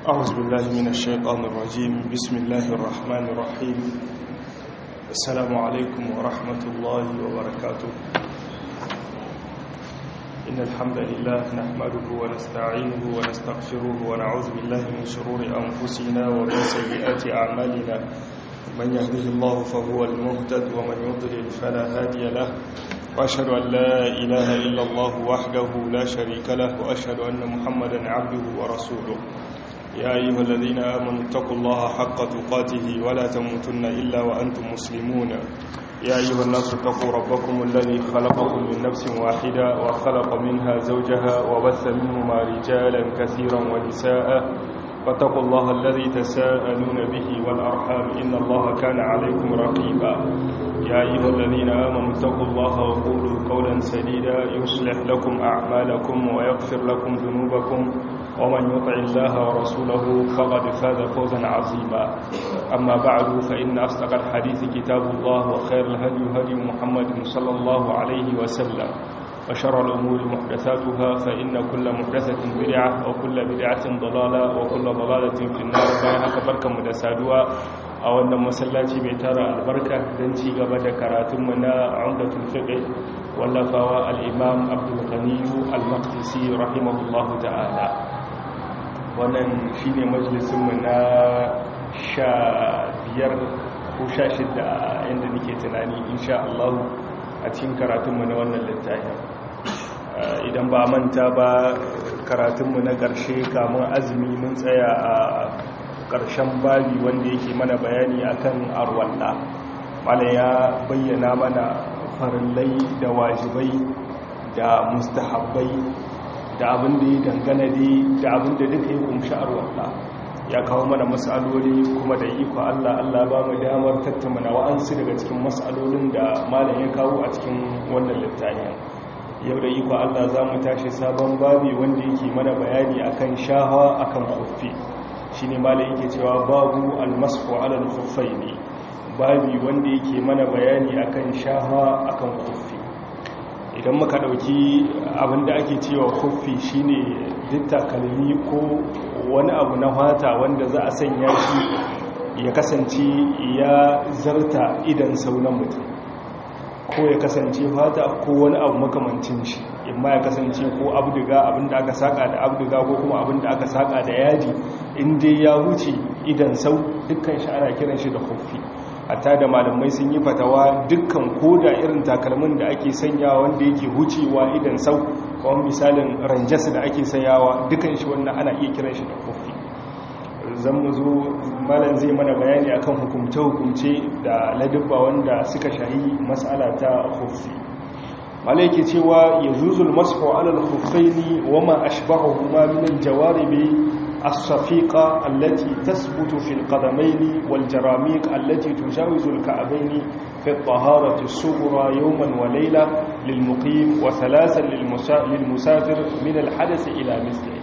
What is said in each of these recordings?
أعوذ بالله من الشيطان الرجيم بسم الله الرحمن الرحيم السلام عليكم ورحمة الله وبركاته إن الحمد لله نحمده ونستعينه ونستغفره ونعوذ بالله من شرور أنفسنا ومن سيئات أعمالنا من يهده الله فهو المهتد ومن يضلل فلا هادي له وأشهد أن لا إله إلا الله وحده لا شريك له وأشهد أن محمدا عبده ورسوله يا أيها الذين آمنوا اتقوا الله حق تقاته ولا تموتن إلا وأنتم مسلمون يا أيها الناس اتقوا ربكم الذي خلقكم من نفس واحدة وخلق منها زوجها وبث منهما رجالا كثيرا ونساء واتقوا الله الذي تساءلون به والأرحام إن الله كان عليكم رقيبا يا أيها الذين آمنوا اتقوا الله وقولوا قولا سديدا يصلح لكم أعمالكم ويغفر لكم ذنوبكم ومن يطع الله ورسوله فقد فاز فوزا عظيما أما بعد فإن أصدق الحديث كتاب الله وخير الهدي هدي محمد صلى الله عليه وسلم وشر الأمور محدثاتها فإن كل محدثة بدعة وكل بدعة ضلالة وكل ضلالة في النار بايها كبركة مدسادوا أو أن مسلاتي بيتارة البركة دنتي قبل كراتمنا عمدة الفقه واللفاوى الإمام عبد الغني المقدسي رحمه الله تعالى wannan shine majalisunmu na sha biyar ko sha shida inda nake tunani insha Allah a cikin karatunmu na wannan littafin idan ba manta ba karatunmu na ƙarshe kamun azumi mun tsaya a ƙarshen babi wanda yake mana bayani akan arwalla mana ya bayyana mana farillai da wajibai da mustahabbai da abin da ya dangana dai da abin da duka ya kumshi arwalla ya kawo mana matsaloli kuma da iko Allah Allah ba mu damar tattauna wa'ansu daga cikin matsalolin da malam ya kawo a cikin wannan littafin yau da iko Allah za mu tashi sabon babi wanda yake mana bayani akan shahawa akan khuffi shine malam yake cewa babu almasfu ala al-khuffaini babi wanda yake mana bayani akan shahawa akan khuffi idan muka dauki abinda ake cewa khuffi shine duk takalmi ko wani abu na fata wanda za a sanya shi ya kasance ya zarta idan saunan mutum ko ya kasance fata ko wani abu makamancin shi imma ya kasance ko abduga abinda aka saka da abduga ko kuma abinda aka saka da yaji inda ya wuce idan sau dukkan shi ana kiran shi da khuffi hatta da malamai sun yi fatawa dukkan koda irin takalmin da ake sanyawa wanda yake wucewa idan sau kawai misalin ranjas da ake sayawa dukan shi wannan ana iya kiran shi da kofi zan mu zo malam zai mana bayani akan hukumce-hukumce da ladubba wanda suka shahi mas'ala ta kofi malai ke cewa ya zuzul masu alal kofaini wa ma ashbahu ma min jawaribi الصفيقة التي تثبت في القدمين والجراميق التي تجاوز الكعبين في الطهارة الصغرى يوما وليلة للمقيم وثلاثا للمسافر من الحدث إلى مثله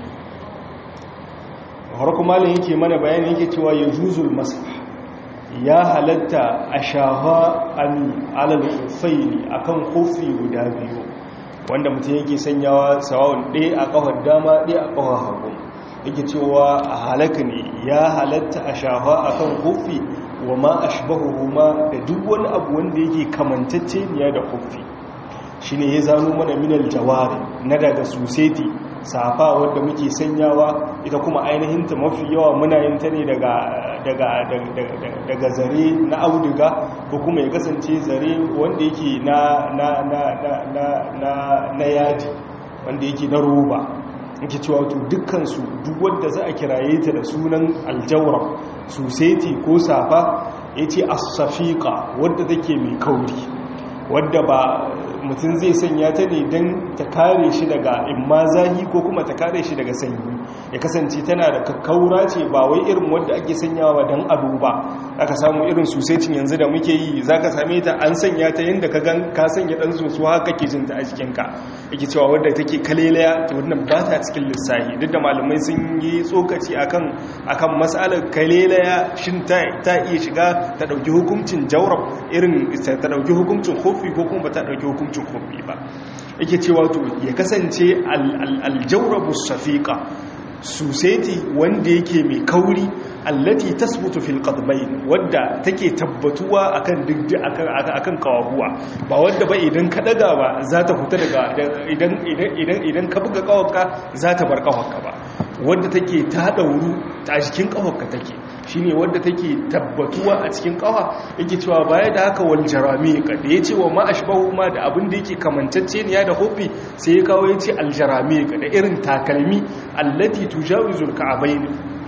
harkun malin yake mana bayani yake cewa ya juzul masah ya halatta a shafa alal kufaini akan kofi guda biyu wanda mutum yake sanyawa sawa'un ɗaya a ƙafar dama ɗaya a ƙafar hagu yake cewa a halaka ne ya halatta a shafa a kan kofi wa ma a shabahu ma da duk wani abu wanda yake kamantacce niya da kofi shi ne ya zano mana minal jawari na daga suseti safa wadda muke sanyawa ita kuma ainihin ta mafi yawa muna yin ta ne daga zare na auduga ko kuma ya kasance zare wanda yake na yaji wanda yake na roba nke cewa to dukkansu duk wadda za a kiraye ta da sunan aljawar suseti ko safa ya ce asafiƙa wadda take mai kauri wadda ba mutum zai sanya ta ne don ta kare shi daga imma zahi ko kuma ta kare shi daga sanyi ya kasance tana da kakkaura ce ba wai irin wadda ake sanyawa don ado ba aka samu irin susetin yanzu da muke yi za ka same ta an sanya ta yadda ka gan ka sanya ɗan soso haka ke jinta a jikinka yake cewa wadda take kalelaya ta wannan ba ta cikin lissahi duk da malamai sun yi tsokaci akan akan matsalar kalelaya shin ta iya shiga ta ɗauki hukuncin jawrab irin ta ɗauki hukuncin kofi ko kuma ba ta ɗauki hukuncin kofi ba yake cewa to ya kasance aljawrabu safiqa suseti wanda yake mai kauri allati tasbutu fil qadmain wadda take tabbatuwa akan digdi akan akan kawahuwa ba wadda ba idan ka daga ba za ta fita daga idan idan idan ka buga kawarka za ta bar kawarka ba wadda take ta dauru a cikin kawarka take shine wadda take tabbatuwa a cikin kawa yake cewa baya da haka wal jarami da yace wa ma ashbahu ma da abin da yake kamantacce ne da hofi sai ya kawo yace al jarami da irin takalmi allati tujawizul ka'bayn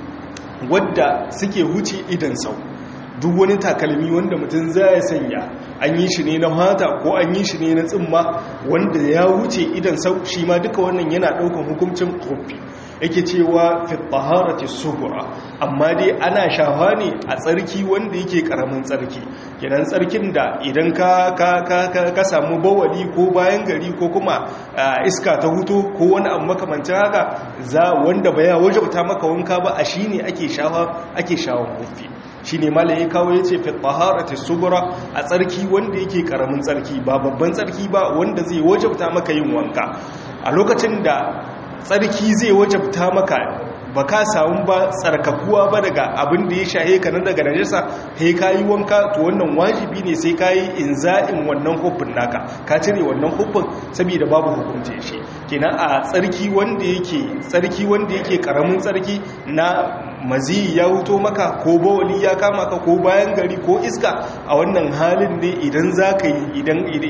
wadda suke huce idan sau duk wani takalmi wanda mutum zai sanya an yi shi ne na mata ko an yi shi ne na tsimma wanda ya wuce idan sau shi ma duka wannan yana daukan hukuncin kofi yake cewa fi taharati sugura amma dai ana shafa ne a tsarki wanda yake karamin tsarki kenan tsarkin da idan ka ka ka ka samu bawali ko bayan gari ko kuma iska ta huto ko wani abu makamancin haka za wanda baya wajabta maka wanka ba a shine ake shafa ake shawon kofi shine malai ya kawo yace fi taharati sugura a tsarki wanda yake karamin tsarki ba babban tsarki ba wanda zai wajabta maka yin wanka a lokacin da tsarki zai wajabta maka ba ka samu ba tsarkakuwa ba daga abin da ya shahe ka na daga najasa sai ka yi wanka to wannan wajibi ne sai ka yi inza'in wannan hukun naka ka cire wannan hukun saboda babu hukunce shi kenan a tsarki wanda yake tsarki wanda yake karamin tsarki na mazi ya wuto maka ko bawali ya kama ka ko bayan gari ko iska a wannan halin ne idan za ka yi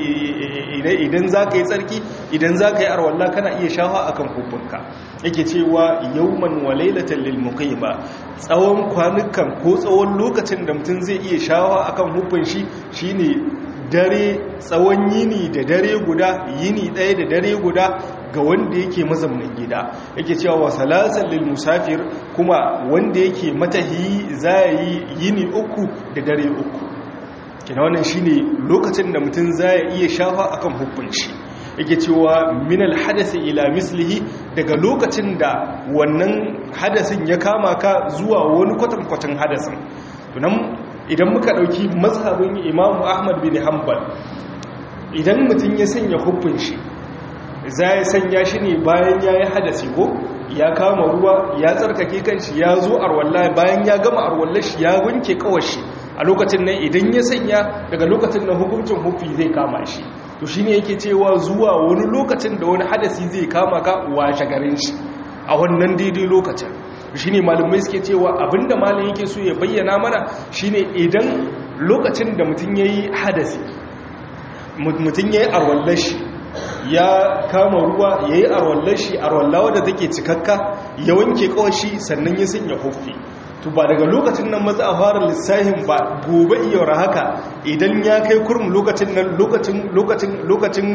idan za ka yi tsarki idan za ka yi arwallah kana iya shafa akan hukunka yake cewa yauman walailatan lil muqima tsawon kwanukan ko tsawon lokacin da mutum zai iya shafa akan hukun shi shine dare tsawon yini da dare guda yini ɗaya da dare guda ga wanda yake mazaunin gida yake cewa wa salasan lil musafir kuma wanda yake matahi za yi yini uku da dare uku kina wannan shine lokacin da mutum za ya iya shafa akan hukunci yake cewa minal hadasi ila mislihi daga lokacin da wannan hadasin ya kama ka zuwa wani kwatankwatan hadasin tunan idan muka dauki mazhabin imamu ahmad bin hanbal idan mutum ya sanya hukun shi za ya sanya shi ne bayan ya yi hadasi ko ya kama ruwa ya tsarkake kanshi ya zo arwalla bayan ya gama arwallar shi ya wanke kawashi a lokacin nan idan ya sanya daga lokacin nan hukuncin hufi zai kama shi to shine yake cewa zuwa wani lokacin da wani hadasi zai kama ka washe garin shi a wannan daidai lokacin shine malamai suke cewa abinda malam yake so ya bayyana mana shine idan lokacin da mutum yayi hadasi mutum yayi arwallar shi ya kama ruwa yayi arwallar shi arwallawa da take cikakka ya wanke kawashi sannan ya sanya hufi to ba daga lokacin nan maza a fara lissahin ba gobe iya haka idan ya kai kurmi lokacin nan lokacin lokacin lokacin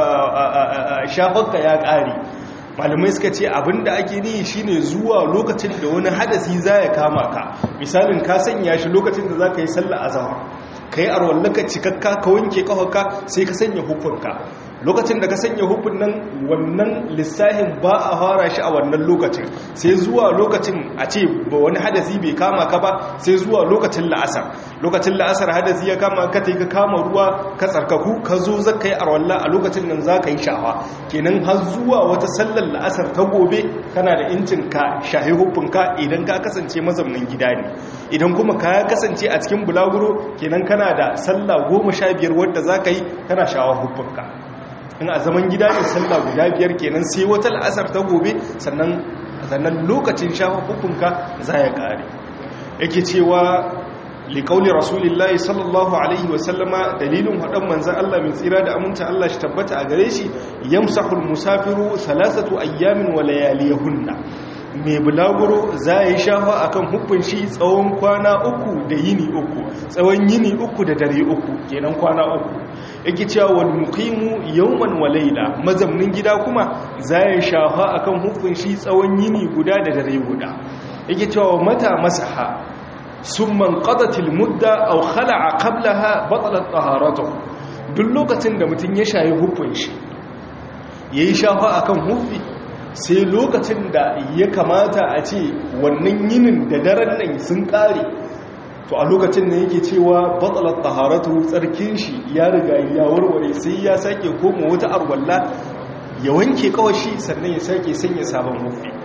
shafarka ya ƙare malamai suka ce abinda ake ni shine zuwa lokacin da wani hadasi za ya kama ka misalin ka sanya shi lokacin da za ka yi sallah azhar ka yi arwallaka cikakka ka wanke kafarka sai ka sanya hukunka lokacin da ka sanya hukun nan wannan lissahin ba a fara shi a wannan lokacin sai zuwa lokacin a ce ba wani hadasi bai kama ka ba sai zuwa lokacin la'asar lokacin la'asar hadasi ya kama ka ta ka kama ruwa ka tsarkaku ka zo za ka yi arwallah a lokacin nan za ka yi shawa kenan har zuwa wata sallar la'asar ta gobe kana da incin ka shahi hukunka idan ka kasance mazaunin gida ne idan kuma ka kasance a cikin bulaguro kenan kana da sallah goma sha biyar wadda za ka yi kana shawa hukunka in a zaman gida ne sallah guda biyar kenan sai wata la'asar ta gobe sannan sannan lokacin shafa hukunka za ya kare yake cewa liƙauli rasulillahi sallallahu alaihi wasallama dalilin haɗin manzan Allah mai tsira da aminta Allah shi tabbata a gare shi yamsahul musafiru salasatu ayyamin wa layaliyahunna mai bulaguro za ya yi shafa a kan hukun shi tsawon kwana uku da yini uku tsawon yini uku da dare uku kenan kwana uku yake cewa wal muqimu yawman wa layla mazamnin gida kuma za ya shafa a kan hukun shi tsawon yini guda da dare guda yake cewa mata masaha summan qadatil mudda aw khala'a qablaha batalat taharatuhu duk lokacin da mutum ya shayi hukun shi yayi shafa akan hufi sai lokacin da ya kamata a ce wannan yinin da daren nan sun kare to a lokacin da yake cewa batsalar taharatu tsarkin shi ya riga ya warware sai ya sake koma wata arwalla ya wanke kawashi sannan ya sake sanya sabon hufi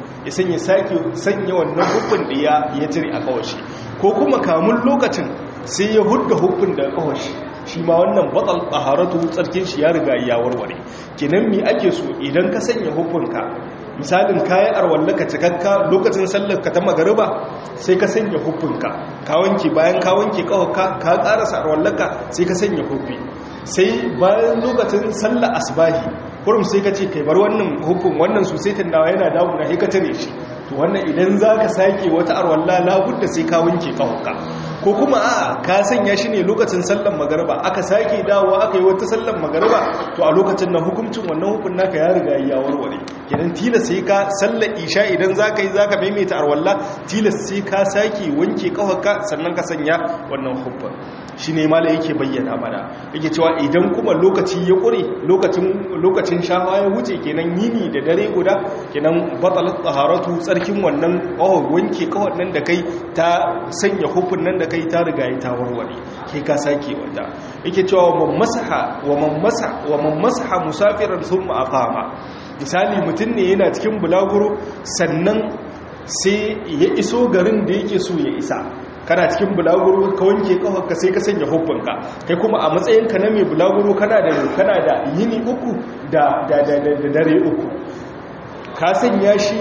ya sanya sake sanya wannan hukun da ya ya cire a kawashi ko kuma kamun lokacin sai ya hudda hukun da kawashi shi ma wannan batal taharatu tsarkin shi ya riga ya warware kenan me ake so idan ka sanya hukunka misalin kayan arwallaka cikakka lokacin sallar ka ta magariba sai ka sanya hukunka ka wanke bayan ka wanke kawaka ka karasa arwallaka sai ka sanya hukun sai bayan lokacin sallar asbahi kurum sai ka ce kai bar wannan hukun wannan susaitin nawa yana damuna sai ka tare shi to wannan idan za ka sake wata arwalla labudda sai ka wanke kawaka ko kuma a ka sanya shi ne lokacin sallan magariba aka sake dawo aka yi wata sallan magariba to a lokacin na hukuncin wannan hukun naka ya riga ya warware kenan tilas sai ka sallar isha idan za ka yi za ka maimaita arwalla tilas sai ka sake wanke kawaka sannan ka sanya wannan hukun shi ne mala yake bayyana mana yake cewa idan kuma lokaci ya ƙure lokacin shafa ya wuce kenan yini da dare guda kenan batsalar tsaharatu tsarkin wannan ƙawar wanke kawar nan da kai ta sanya hukun nan da kai ta riga ya ta warware ke ka sake wata yake cewa wa man masaha musafirar sun ma'afama misali mutum ne yana cikin bulaguro sannan sai ya iso garin da yake so ya isa kana cikin bulaguro ka wanke kafarka sai ka sanya hubbanka kai kuma a matsayinka na mai bulaguro kana da kana da yini uku da da da dare uku ka sanya shi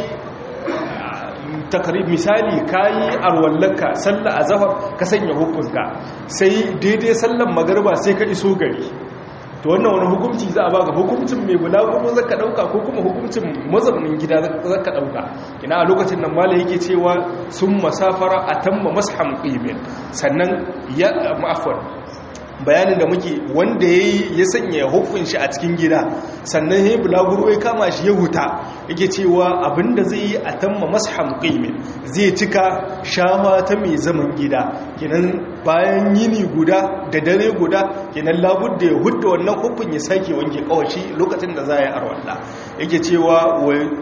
takarib misali kayi arwallaka sallah azhar ka sanya hubbanka sai daidai sallan magriba sai ka iso gari to wannan wani hukunci za a baka hukuncin mai bulaguro zaka dauka ko kuma hukuncin mazaunin gida zaka dauka ina a lokacin nan malai yake cewa sun masafara atamma masham qimin sannan ya ma'afwan bayanin da muke wanda yayi ya sanya hukun shi a cikin gida sannan yayi bulaguro ya kama shi ya huta yake cewa abinda zai yi atamma masham qimin zai cika shawa ta mai zaman gida kenan bayan yini guda da dare guda kenan labudda ya hudda wannan hukun ya sake wanke kawashi lokacin da za a yi arwalla yake cewa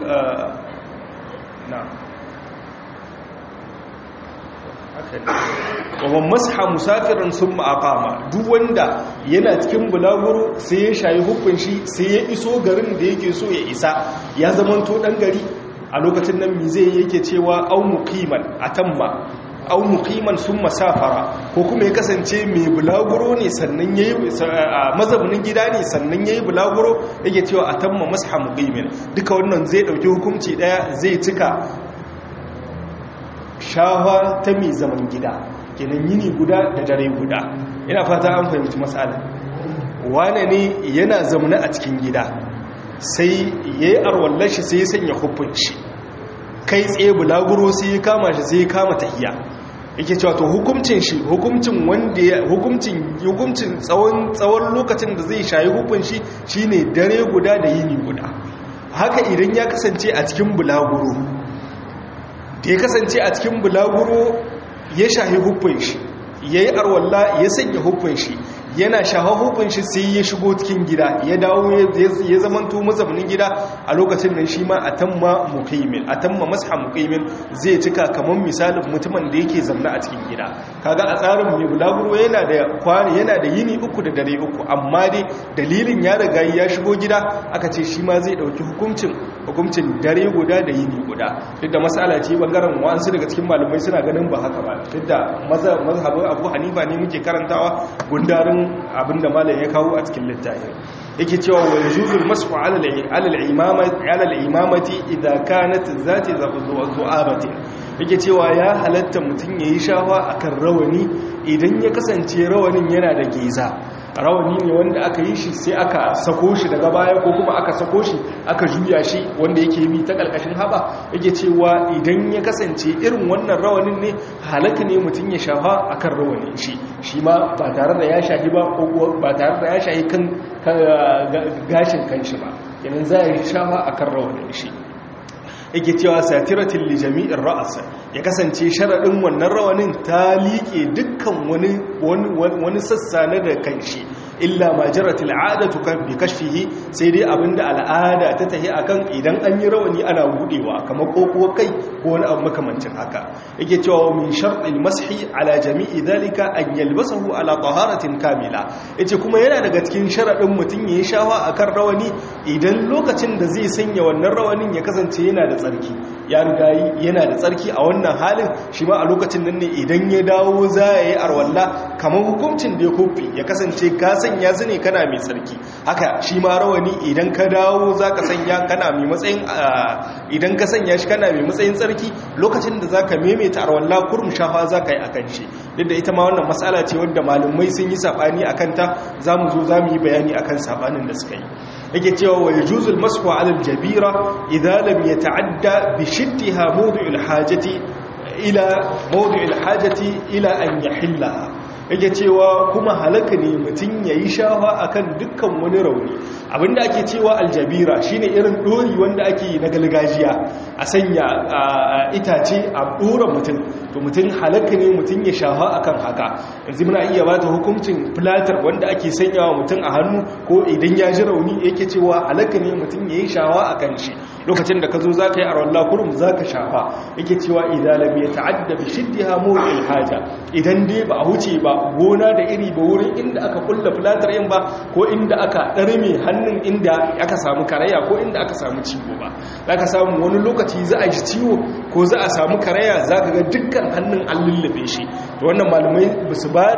na wawan masha musafirin sun ma'akama duk wanda yana cikin bulaguro sai ya shayi hukun shi sai ya iso garin da yake so ya isa ya zamanto dan gari a lokacin nan mi zai yake cewa au muqiman atamma au muqiman sun masafara ko kuma ya kasance mai bulaguro ne sannan yayi mazaunin gida ne sannan yayi bulaguro yake cewa atamma masha muqimin duka wannan zai dauki hukunci daya zai cika shawa ta mai zaman gida kenan yini guda da dare guda ina fata an fahimci matsala wane ne yana zaune a cikin gida sai yayi arwallar shi sai ya sanya hukunci kai tsaye bulaguro sai ya kama shi sai ya kama tahiya yake cewa to hukuncin shi hukuncin wanda ya hukuncin hukuncin tsawon tsawon lokacin da zai shayi hukun shi shine dare guda da yini guda haka idan ya kasance a cikin bulaguro da ya kasance a cikin bulaguro ya shahi hukun shi yayi arwalla ya sanya hukun shi yana shaha hukun shi sai ya shigo cikin gida ya dawo ya zamanto mazaunin gida a lokacin nan shi ma a tamma muqimin a tamma masha muqimin zai cika kamar misalin mutumin da yake zamna a cikin gida kaga a tsarin mai bulaguro yana da kwani yana da yini uku da dare uku amma dai dalilin ya riga ya shigo gida aka ce shi ma zai dauki hukuncin hukuncin dare guda da yini guda duk da masala ce bangaren wa'ansu daga cikin malamai suna ganin ba haka ba duk da mazhabin abu hanifa ne muke karantawa gundarin abinda malam ya kawo a cikin littafin yake cewa wa yujuzul masfu ala al-imamati ala al-imamati idha kanat zati zu'abati yake cewa ya halatta mutun yayi shawa akan rawani idan ya kasance rawanin yana da geza rawani ne wanda aka yi shi sai aka sako shi daga baya ko kuma aka sako shi aka juya shi wanda yake bi ta kalkashin haba yake cewa idan ya kasance irin wannan rawanin ne halaka ne mutum ya shafa akan rawanin shi shi ma ba tare da ya shahi ba ko ba tare da ya shahi kan gashin kanshi ba yanin za ya shafa akan rawanin shi yake cewa satiratin li jami'in ra'asa ya kasance sharaɗin wannan rawanin ta liƙe dukkan wani wani sassa na da kanshi illa ma jaratil adatu kan bi kashfihi sai dai abinda al'ada ta tahi akan idan an yi rawani ana budewa kamar kokuwar kai ko wani abu makamancin haka yake cewa min shartil mashi ala jami'i dhalika an yalbasahu ala taharatin kamila yace kuma yana daga cikin sharadin mutun yayi shawa akan rawani idan lokacin da zai sanya wannan rawanin ya kasance yana da tsarki ya riga yana da tsarki a wannan halin shi ma a lokacin nan ne idan ya dawo za ya yi arwalla kamar hukuncin da ya kofi ya kasance ka sanya su ne kana mai tsarki haka shi ma rawani idan ka dawo za ka sanya kana mai matsayin idan ka sanya shi kana mai matsayin tsarki lokacin da za ka maimaita arwalla kurum shafa za ka yi a kan shi duk da ita ma wannan matsala ce wadda malumai sun yi saɓani a kanta za mu zo za mu yi bayani a kan saɓanin da suka yi yake cewa wa yajuzul masku ala aljabira idza lam yata'adda bi shiddiha mawdi'ul hajati ila mawdi'ul hajati ila an yahillaha yake cewa kuma halaka ne mutum yayi shafa akan dukkan wani rauni abinda ake cewa aljabira shine irin dori wanda ake na galgajiya a sanya itace a dora mutum to mutum halaka ne mutum ya shafa akan haka yanzu muna iya bata hukuncin platar wanda ake sanyawa mutum a hannu ko idan ya ji rauni yake cewa halaka ne mutum ya yi shawa akan shi lokacin da ka zo za ka yi arwallah kurum za ka shafa yake cewa idan lam ya ta'adda bi shiddiha mawqil haja idan dai ba a huce ba gona da iri ba wurin inda aka kulla platar yin ba ko inda aka ɗarme hannun inda aka samu karaya ko inda aka samu ciwo ba za ka samu wani lokaci za a ji ciwo ko za a samu karaya za ka ga dukkan hannun an lullube shi to wannan malamai ba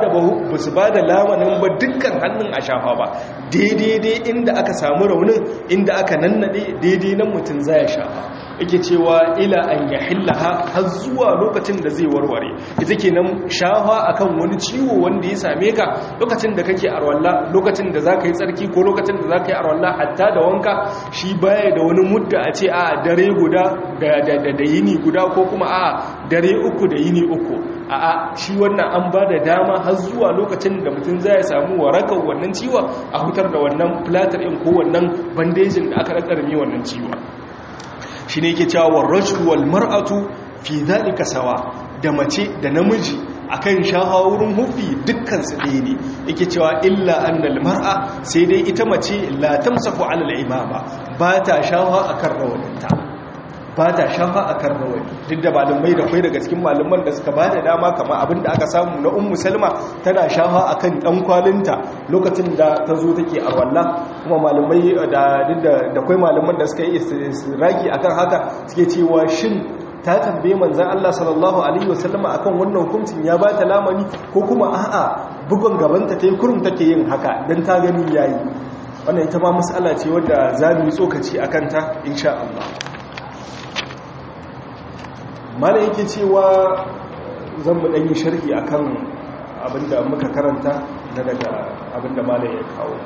su ba da lamanin ba dukkan hannun a shafa ba daidai inda aka samu raunin inda aka nannade daidai nan mutum za ya shafa yake cewa ila an ya hillaha har zuwa lokacin da zai warware ita ke nan shafa akan wani ciwo wanda ya same ka lokacin da kake arwalla lokacin da za ka yi tsarki ko lokacin da za ka yi arwalla hatta da wanka shi baya da wani mudda a ce a dare guda da yini guda ko kuma a dare uku da yini uku a'a shi wannan an ba da dama har zuwa lokacin da mutum zai samu warakar wannan ciwon a hutar da wannan platar ɗin ko wannan bandejin da aka rakarmi wannan ciwon shi ne yake cewa warrajul wal mar'atu fi dhalika sawa da mace da namiji akan shaha wurin hufi dukkan su ɗaya ne yake cewa illa annal mar'a sai dai ita mace la tamsafu ala al-imama ba ta shaha akan rawaninta ba ta shafa a kan rawani duk da malamai da kwai daga cikin malaman da suka ba da dama kama abin da aka samu na ummu salma tana shafa a kan ɗan kwalinta lokacin da ta zo take a walla kuma malamai da duk da kwai malaman da suka yi raki akan haka suke cewa shin ta tambaye manzan Allah sallallahu alaihi wasallama akan wannan hukuncin ya ba ta lamani ko kuma a'a bugun gabanta ta yi kurum take yin haka don ta gani yayi wannan ita ma matsala ce wadda za mu yi tsokaci a kanta insha Allah mana yake cewa zan mu ɗanyi sharhi akan abinda muka karanta na daga abinda mana ya kawo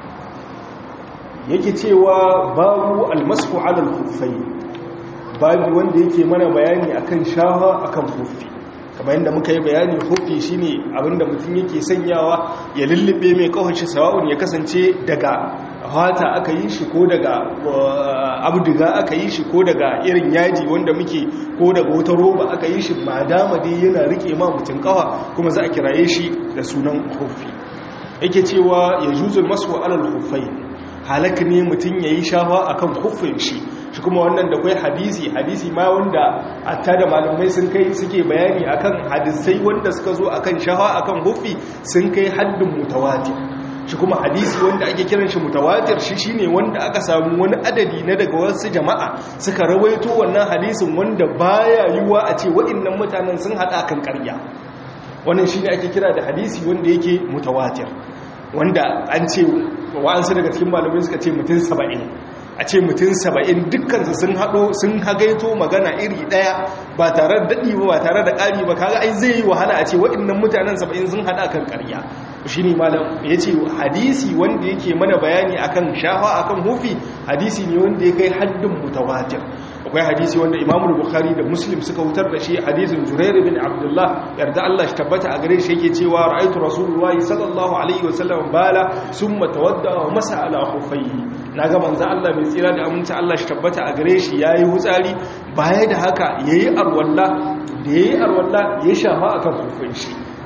yake cewa babu almasu alal kufai babu wanda yake mana bayani akan shaha akan kufi kamar yadda muka yi bayani hufi shine abinda mutum yake sanyawa ya lullube mai kawace sawa'un ya kasance daga hata aka yi shi ko daga abduga aka yi shi ko daga irin yaji wanda muke ko daga wata roba aka yi shi ma dama dai yana rike ma mutum kawa kuma za a kiraye shi da sunan hufi yake cewa ya juzul masu alal hufai halak ne mutum ya yi shafa akan hufin shi shi kuma wannan da kwai hadisi hadisi ma wanda atta da malamai sun kai suke bayani akan hadisai wanda suka zo akan shafa akan hufi sun kai haddin mutawatir shi kuma hadisi wanda ake kiran shi mutawatir shi shine wanda aka samu wani adadi na daga wasu jama'a suka rawaito wannan hadisin wanda baya yiwuwa a ce waɗannan mutanen sun hada kan ƙarya wannan shine ake kira da hadisi wanda yake mutawatir wanda an ce wa'ansu daga cikin malamai suka ce mutum saba'in a ce mutum saba'in dukkansu sun haɗo sun hagaito magana iri ɗaya ba tare da daɗi ba ba tare da ƙari ba kaga ai zai yi wahala a ce waɗannan mutanen saba'in sun haɗa kan ƙarya shi ne malam ya ce hadisi wanda yake mana bayani akan shafa akan hufi hadisi ne wanda ya kai haddin mutawatir akwai hadisi wanda imamu bukhari da muslim suka wutar da shi hadisin jurair bin abdullah yarda Allah shi tabbata a gare shi yake cewa ra'aytu rasulullahi sallallahu alaihi wasallam bala summa tawadda wa masa ala khufayhi naga manzo Allah mai tsira da aminci Allah shi tabbata a gare shi yayi hutsari baya da haka yayi arwalla da yayi arwalla ya shafa akan hufin shi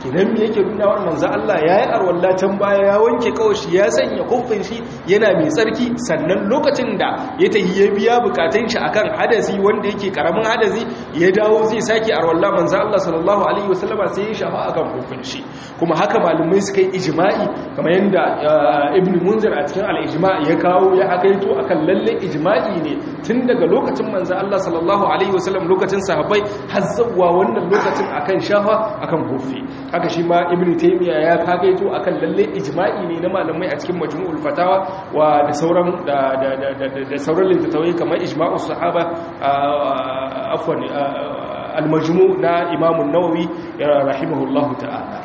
kenan me yake nuna wa manzo Allah yayi arwalla can baya ya wanke kawashi ya sanya kofin shi yana mai tsarki sannan lokacin da ya tahi ya biya bukatun shi akan hadasi wanda yake karamin hadasi ya dawo zai saki arwalla manzo Allah sallallahu alaihi wasallama sai ya shafa akan kofin shi kuma haka malumai suka yi ijma'i kamar yanda ibn munzir a cikin al-ijma' ya kawo ya hakaito akan lalle ijma'i ne tun daga lokacin manzo Allah sallallahu alaihi wasallam lokacin sahabbai har zuwa wannan lokacin akan shafa akan kofi haka shi ma ibn taymiya ya hakaito akan lalle ijma'i ne na malamai a cikin majmu'ul fatawa wa da sauran da da sauran littattafai kamar ijma'us sahaba afwan al-majmu' na imam an-nawawi rahimahullahu ta'ala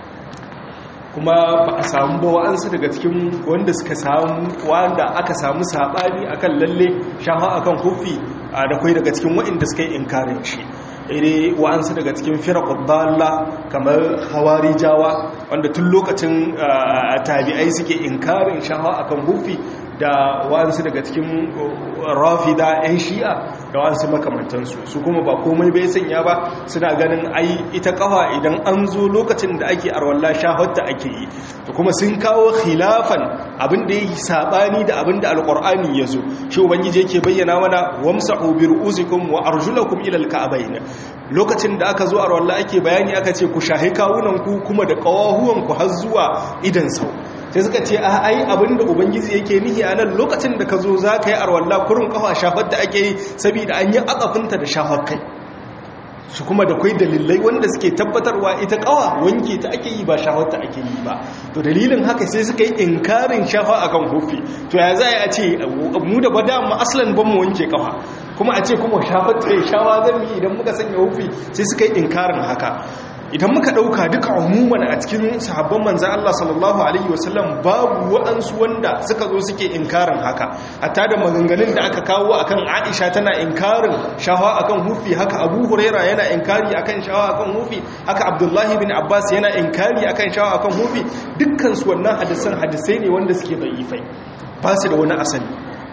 kuma ba a samu ba wa'ansu daga cikin wanda suka samu wanda aka samu sabani akan lalle shafa akan hufi da kai daga cikin wa'inda suka yi inkarin shi ire wa'ansu daga cikin firaqud dalla kamar hawarijawa wanda tun lokacin tabi'ai suke inkarin shafa akan hufi da wa'ansu daga cikin rafida 'yan shi'a da wa'ansu makamantansu su kuma ba komai bai sanya ba suna ganin ai ita kafa idan an zo lokacin da ake arwallah shahatta ake yi to kuma sun kawo khilafan abin da yake sabani da abin da alqur'ani yazo shi ubangiji yake bayyana mana wamsahu bi ru'usikum wa arjulakum ila alka'bayn lokacin da aka zo arwallah ake bayani aka ce ku shahi kawunan ku kuma da kawahuwan ku har zuwa idan sau sai suka ce a ai abinda ubangiji yake nihi a nan lokacin da ka zo za ka yi arwallah kurin kafa shafar da ake yi saboda an yi akafinta da shafar kai su kuma da kwai dalilai wanda suke tabbatarwa ita kawa wanke ta ake yi ba shafar ta ake yi ba to dalilin haka sai suka yi inkarin shafa akan hufi to ya za a ce mu da bada mu aslan ban mu wanke kafa kuma a ce kuma shafar ta shawa zan yi idan muka sanya hufi sai suka yi inkarin haka idan muka ɗauka duka umuman a cikin sahabban manzan Allah sallallahu Alaihi wasallam babu waɗansu wanda suka zo suke inkarin haka hatta da maganganun da aka kawo akan aisha tana inkarin shawa akan hufi haka abu huraira yana inkari akan shawa akan hufi haka abdullahi bin abbas yana inkari akan shawa akan hufi dukkansu wannan hadisan hadisai ne wanda suke da'ifai ba su da wani asali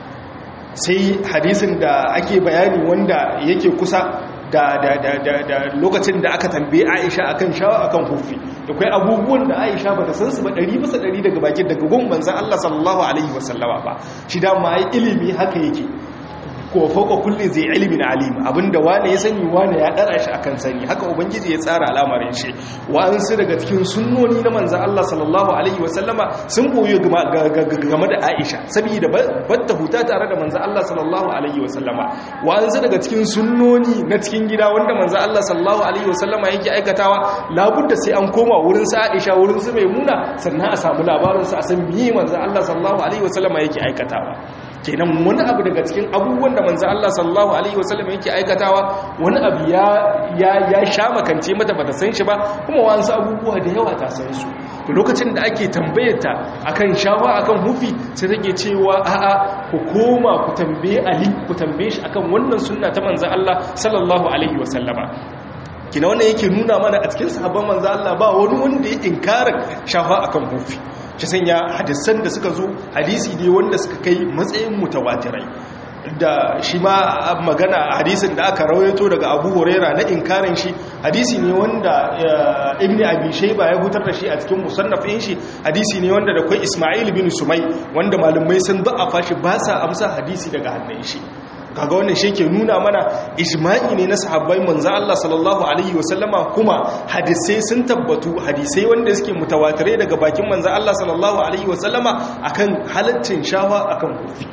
sai hadisin da ake bayani wanda yake kusa da, da, da, da, da lokacin da aka tambaye Aisha akan shawa akan hufi da kai abubuwan da Aisha ba ta san su ba ɗari bisa ɗari daga bakin daga gun manzan Allah sallallahu alaihi wasallama ba shi da ma ilimi haka yake ko fauka kulli zai ilimin alim abinda wane ya sani wane ya dara shi akan sani haka ubangiji ya tsara al'amarin shi wa'ansu daga cikin sunnoni na manzan Allah sallallahu alaihi wasallama sun koyo game da Aisha saboda batta huta tare da manzan Allah sallallahu alaihi wasallama wa'ansu daga cikin sunnoni na cikin gida wanda manzan Allah sallallahu alaihi wasallama yake aikatawa labudda sai an koma wurin sa Aisha wurin su Maimuna sannan a samu labarin sa a san me manzan Allah sallallahu alaihi wasallama yake aikatawa kenan wani abu daga cikin abubuwan da manzo Allah sallallahu alaihi wasallam yake aikatawa wani abu ya ya ya sha makance mata bata san shi ba kuma wasu abubuwa da yawa ta san su to lokacin da ake tambayar ta akan shawa akan hufi sai take cewa a'a ku koma ku tambaye Ali ku tambaye shi akan wannan sunna ta manzo Allah sallallahu alaihi wasallama kina wannan yake nuna mana a cikin sahabban manzo Allah ba wani wanda ya inkarin shafa akan hufi shi sanya hadisan da suka zo hadisi ne wanda suka kai matsayin mutawatirai da shi ma magana hadisin da aka rawaito daga abu huraira na inkarin shi hadisi ne wanda ibn abi shayba ya hutar da shi a cikin musannafin shi hadisi ne wanda da kai isma'il bin sumai wanda malumai sun da'afa shi ba sa amsa hadisi daga hannun shi kaga wannan shi ke nuna mana ijma'i ne na sahabbai manzo Allah sallallahu alaihi wasallama kuma hadisai sun tabbatu hadisai wanda suke mutawatirai daga bakin manzo Allah sallallahu alaihi wasallama akan halaccin shawa akan kofi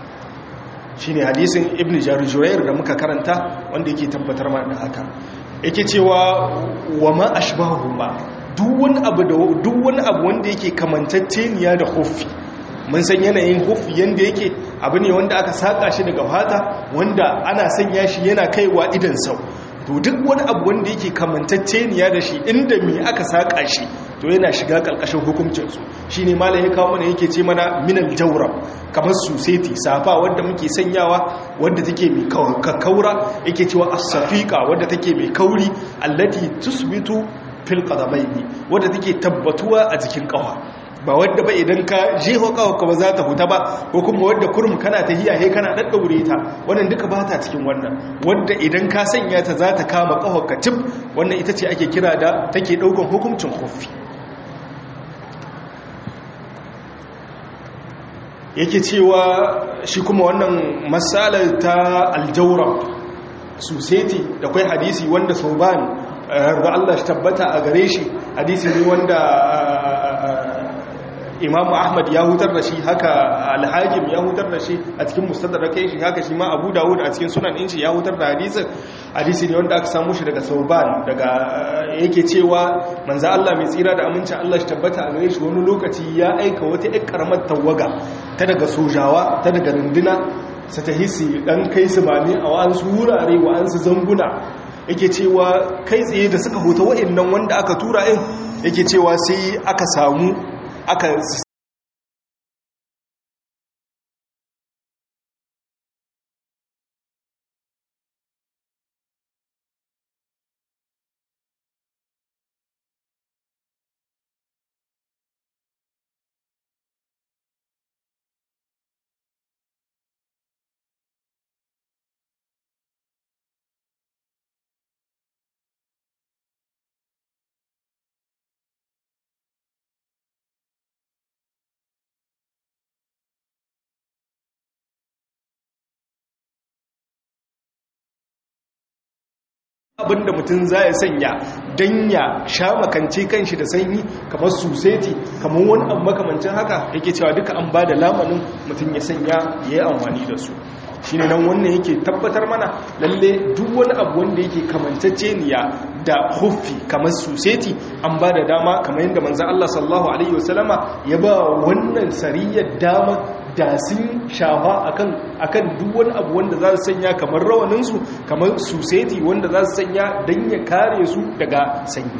shine hadisin ibnu jarujurair da muka karanta wanda yake tabbatar mana da haka yake cewa wa ma ashbahu ba duk wani abu da duk wani abu wanda yake kamantacceniya da kofi mun san yanayin hufi yanda yake abu ne wanda aka saka shi daga fata wanda ana sanya shi yana kaiwa idan sau to duk wani abu wanda yake kamantacceniya da shi inda me aka saka shi to yana shiga karkashin hukuncinsu shi ne malam ya kawo mana yake ce mana minal jawrab kamar suseti safa wadda muke sanyawa wadda take mai kaura yake cewa as-safiqa wadda take mai kauri allati tusbitu fil qadamaini wadda take tabbatuwa a jikin kafa ba wadda ba idan ka jeho kawaka ba za ta huta ba ko kuma wadda kurum kana ta hiyaye kana daddaure ta wannan duka ba ta cikin wannan wadda idan ka sanya ta za ta kama kawaka tip wannan ita ce ake kira da take daukan hukuncin khuffi yake cewa shi kuma wannan matsalar ta aljaura suseti da kwai hadisi wanda sauban da Allah shi tabbata a gare shi hadisi ne wanda imamu ahmad ya hutar da shi haka alhajim ya hutar da shi a cikin mustadrakai shi haka shi ma abu dawud a cikin sunan inci ya hutar da hadisin hadisi ne wanda aka samu shi daga sauban daga yake cewa manza Allah mai tsira da amincin Allah shi tabbata a gare shi wani lokaci ya aika wata ƴar karamar tawaga ta daga sojawa ta daga runduna su ta hisi dan kai su mani a wa'ansu wurare wa'ansu zanguna yake cewa kai tsaye da suka huta wa'annan wanda aka tura in yake cewa sai aka samu aka abinda mutum za ya sanya don ya sha makance kanshi da sanyi kamar suseti kamar wani abu makamancin haka yake cewa duka an ba da lamanin mutum ya sanya ya yi amfani da su shi ne nan wannan yake tabbatar mana lalle duk wani abu wanda yake kamanceceniya da huffi kamar suseti an ba da dama kamar yadda manzan Allah sallallahu Alaihi wasallama ya ba wannan sariyar dama da sun shafa akan duk wani abu wanda za su sanya kamar rawaninsu kamar suseti wanda za su sanya don ya kare su daga sanyi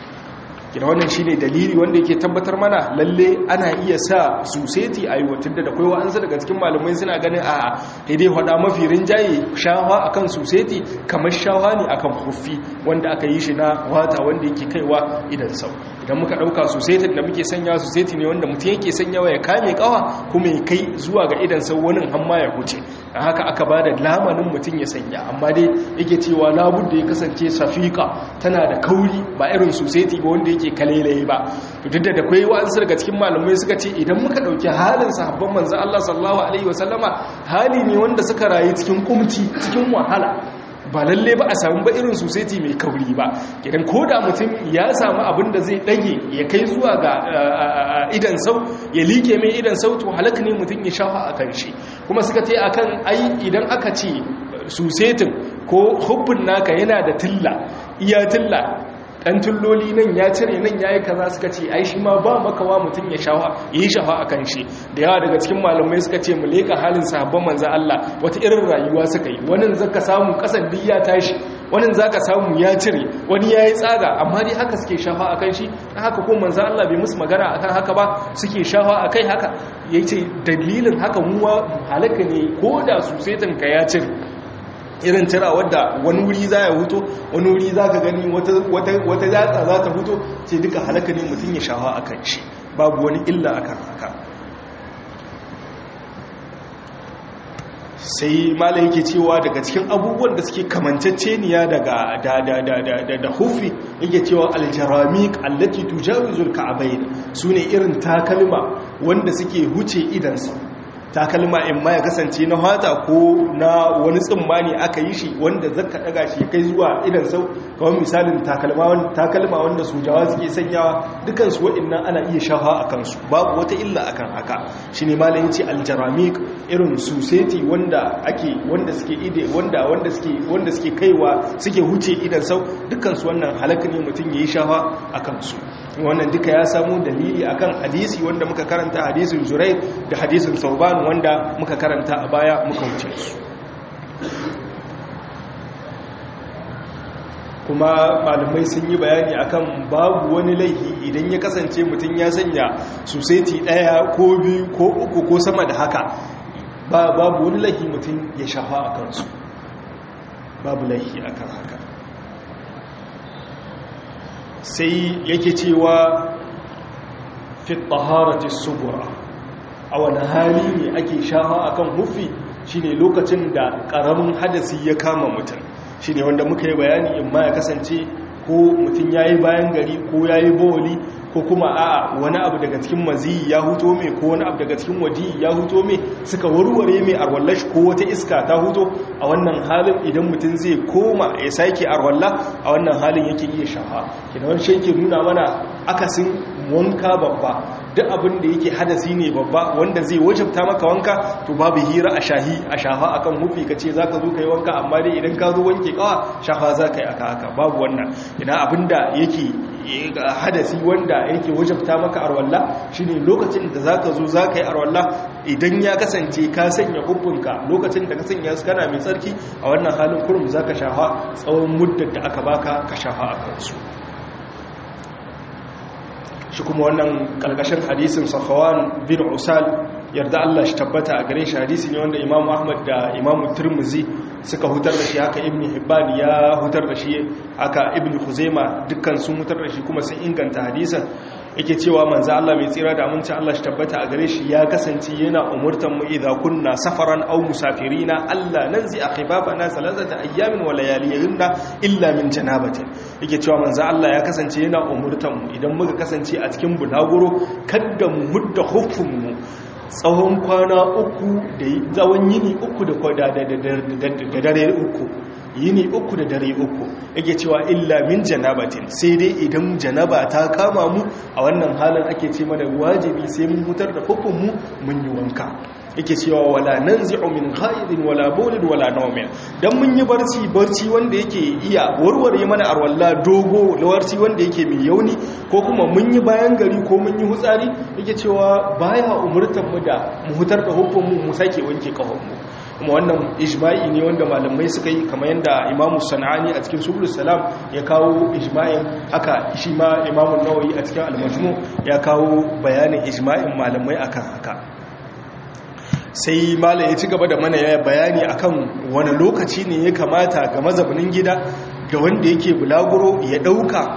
kira wannan shi ne dalili wanda yake tabbatar mana lalle ana iya sa suseti a yiwatun da akwai wa'ansu daga cikin malamai suna ganin a daidai hada mafi rinjaye shawa akan suseti kamar shawa ne akan huffi wanda aka yi shi na wata wanda yake kaiwa idan sau idan muka dauka susetin da muke sanya suseti ne wanda mutum yake sanyawa ya kame kawa kuma ya kai zuwa ga idan sau wani hamma ya huce a haka aka ba da lamanin mutum ya sanya amma dai yake cewa labudda ya kasance safika tana da kauri ba irin suseti ba wanda yake kalelaye ba duk da akwai wa'ansu daga cikin malamai suka ce idan muka dauki halin sahabban manzo Allah sallallahu alaihi wasallama hali ne wanda suka rayu cikin kumci cikin wahala ba lalle ba a samu ba irin society mai kauri ba idan ko da mutum ya samu abin da zai dage ya kai zuwa ga idan sau ya like mai idan sau to halaka ne mutum ya shafa a kan shi kuma suka ce akan ai idan aka ce susetin ko hubbun naka yana da tilla iya tilla ɗan tulloli nan ya cire nan ya yi kaza suka ce ai shi ma ba makawa mutum ya shawa ya yi shawa a kan shi da yawa daga cikin malamai suka ce mu leƙa halin sahabban manzan Allah wata irin rayuwa suka yi wani zaka samu ƙasan duk ya tashi wani zaka samu ya cire wani ya yi tsaga amma dai haka suke shafa a kan shi haka ko manzan Allah bai musu magana akan haka ba suke shafa a kai haka ya ce dalilin haka muwa halaka ne ko da su ka ya cire irin tira wadda wani wuri za ya huto wani wuri za ka gani wata yatsa za ta huto ce duka halaka ne mutum ya shawa a kan shi babu wani illa a kan haka sai mala yake cewa daga cikin abubuwan da suke kamanceceniya daga da hufi yake cewa aljaramik allati tujawizul ka'abain sune irin takalma wanda suke huce idansa takalma in ma ya kasance na hata ko na wani tsimmani aka yi shi wanda zaka daga shi kai zuwa idan sau kawai misalin takalma wanda sojawa suke sanyawa dukansu waɗannan ana iya shafa a kansu babu wata illa akan haka shi ne malayin ce aljaramik irin suseti wanda ake wanda suke ide wanda wanda suke wanda suke kaiwa suke huce idan sau dukansu wannan halaka ne mutum yayi shafa a kansu wannan duka ya samu dalili akan hadisi wanda muka karanta hadisin Zurair da hadisin Sauban wanda muka karanta a baya muka wuce su kuma malamai sun yi bayani akan babu wani laifi idan ya kasance mutum ya sanya suseti daya ko biyu ko uku ko sama da haka babu wani laifi mutum ya shafa a kansu babu laifi akan haka sai yake cewa fi taharati subura a wani hali ne ake shafa akan hufi shine lokacin da karamin hadasi ya kama mutum shine wanda muka yi bayani in ma ya kasance ko mutum yayi bayan gari ko yayi bawli ko kuma a'a wani abu daga cikin maziyi ya huto mai ko wani abu daga cikin waji ya huto mai suka warware mai arwallash ko wata iska ta huto a wannan halin idan mutum zai koma ya sake arwalla a wannan halin yake iya shafa kina wani shi yake nuna mana akasin wanka babba duk abin da yake hadasi ne babba wanda zai wajabta maka wanka to babu hira a shahi a shafa akan hufi ka ce zaka zo kai wanka amma dai idan ka zo wanke kawa shafa zaka yi aka haka babu wannan ina abinda yake hadasi wanda yake wajabta maka arwalla shine lokacin da zaka zo zaka yi arwalla idan ya kasance ka sanya hukunka lokacin da ka sanya su kana mai tsarki a wannan halin kurum zaka shafa tsawon muddar da aka baka ka shafa a kansu shi kuma wannan kalkashin hadisin safawan bin usal yarda Allah shi tabbata a gare shi hadisi ne wanda Imam Ahmad da Imam Tirmidhi suka hutar da shi haka Ibn Hibban ya hutar da shi haka Ibn Khuzaima dukkan sun hutar da shi kuma sun inganta hadisin yake cewa manzo Allah mai tsira da aminci Allah shi tabbata a gare shi ya kasance yana umurtan mu idza kunna safaran aw musafirina Allah nanzi akhibabana salasata ayyamin wa layaliyinna illa min janabatin yake cewa manzo Allah ya kasance yana umurtan mu idan muka kasance a cikin bulaguro kada mu mudda huffun mu tsawon kwana uku da tsawon yini uku da dare uku yini uku da dare uku yake cewa illa min janabatin sai dai idan janaba ta kama mu a wannan halin ake ce mana wajibi sai mun hutar da mu mun yi wanka yake cewa wala nanzi'u min ghaidin wala bawlin wala nawmin dan mun yi barci barci wanda yake iya warware mana arwalla dogo lawarci wanda yake mai yauni ko kuma mun yi bayan gari ko mun yi hutsari yake cewa baya umurtan mu da mu hutar da hukun mu mu sake wanke kafan mu kuma wannan ijma'i ne wanda malamai suka yi kamar yadda imamu sana'ani a cikin subul salam ya kawo ijma'in haka shi ma imamu nawawi a cikin almajmu ya kawo bayanin ijma'in malamai akan haka sai malam ya ci gaba da mana ya bayani akan wani lokaci ne ya kamata ga mazaunin gida da wanda yake bulaguro ya dauka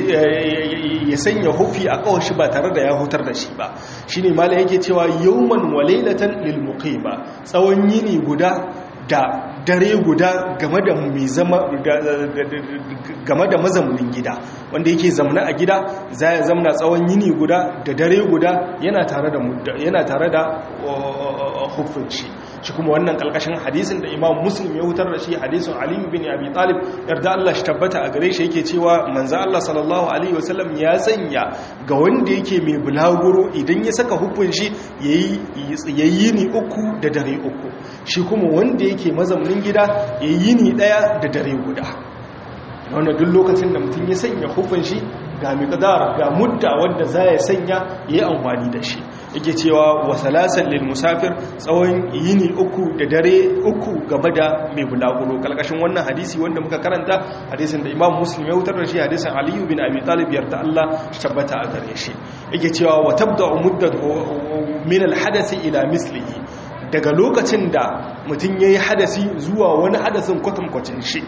ya sanya hufi a kawashi ba tare da ya hutar da shi ba shine malam yake cewa yawman walailatan lil muqima tsawon yini guda da dare guda game da mai zama game da mazaunin gida wanda yake zamna a gida za ya zamna tsawon yini guda da dare guda yana tare da yana tare da hukunci shi kuma wannan kalkashin hadisin da imam muslim ya hutar da shi hadisin ali bin abi talib yarda Allah shi tabbata a gare shi yake cewa manzo Allah sallallahu alaihi wasallam ya sanya ga wanda yake mai bulaguro idan ya saka hukun shi yayi yayi ni uku da dare uku shi kuma wanda yake mazaunin gida yayi ni daya da dare guda wanda duk lokacin da mutum ya sanya hukun shi ga miqdar ga mudda wanda za ya sanya yayi amfani da shi yake cewa wa salasan lil musafir tsawon yini uku da dare uku game da mai bulaguro kalkashin wannan hadisi wanda muka karanta hadisin da imam muslim ya wutar da shi hadisin aliyu bin abi talib yarda Allah tabbata a gare shi yake cewa wa tabda'u muddat min al hadasi ila mislihi daga lokacin da mutum yayi hadasi zuwa wani hadasin kwatankwacin shi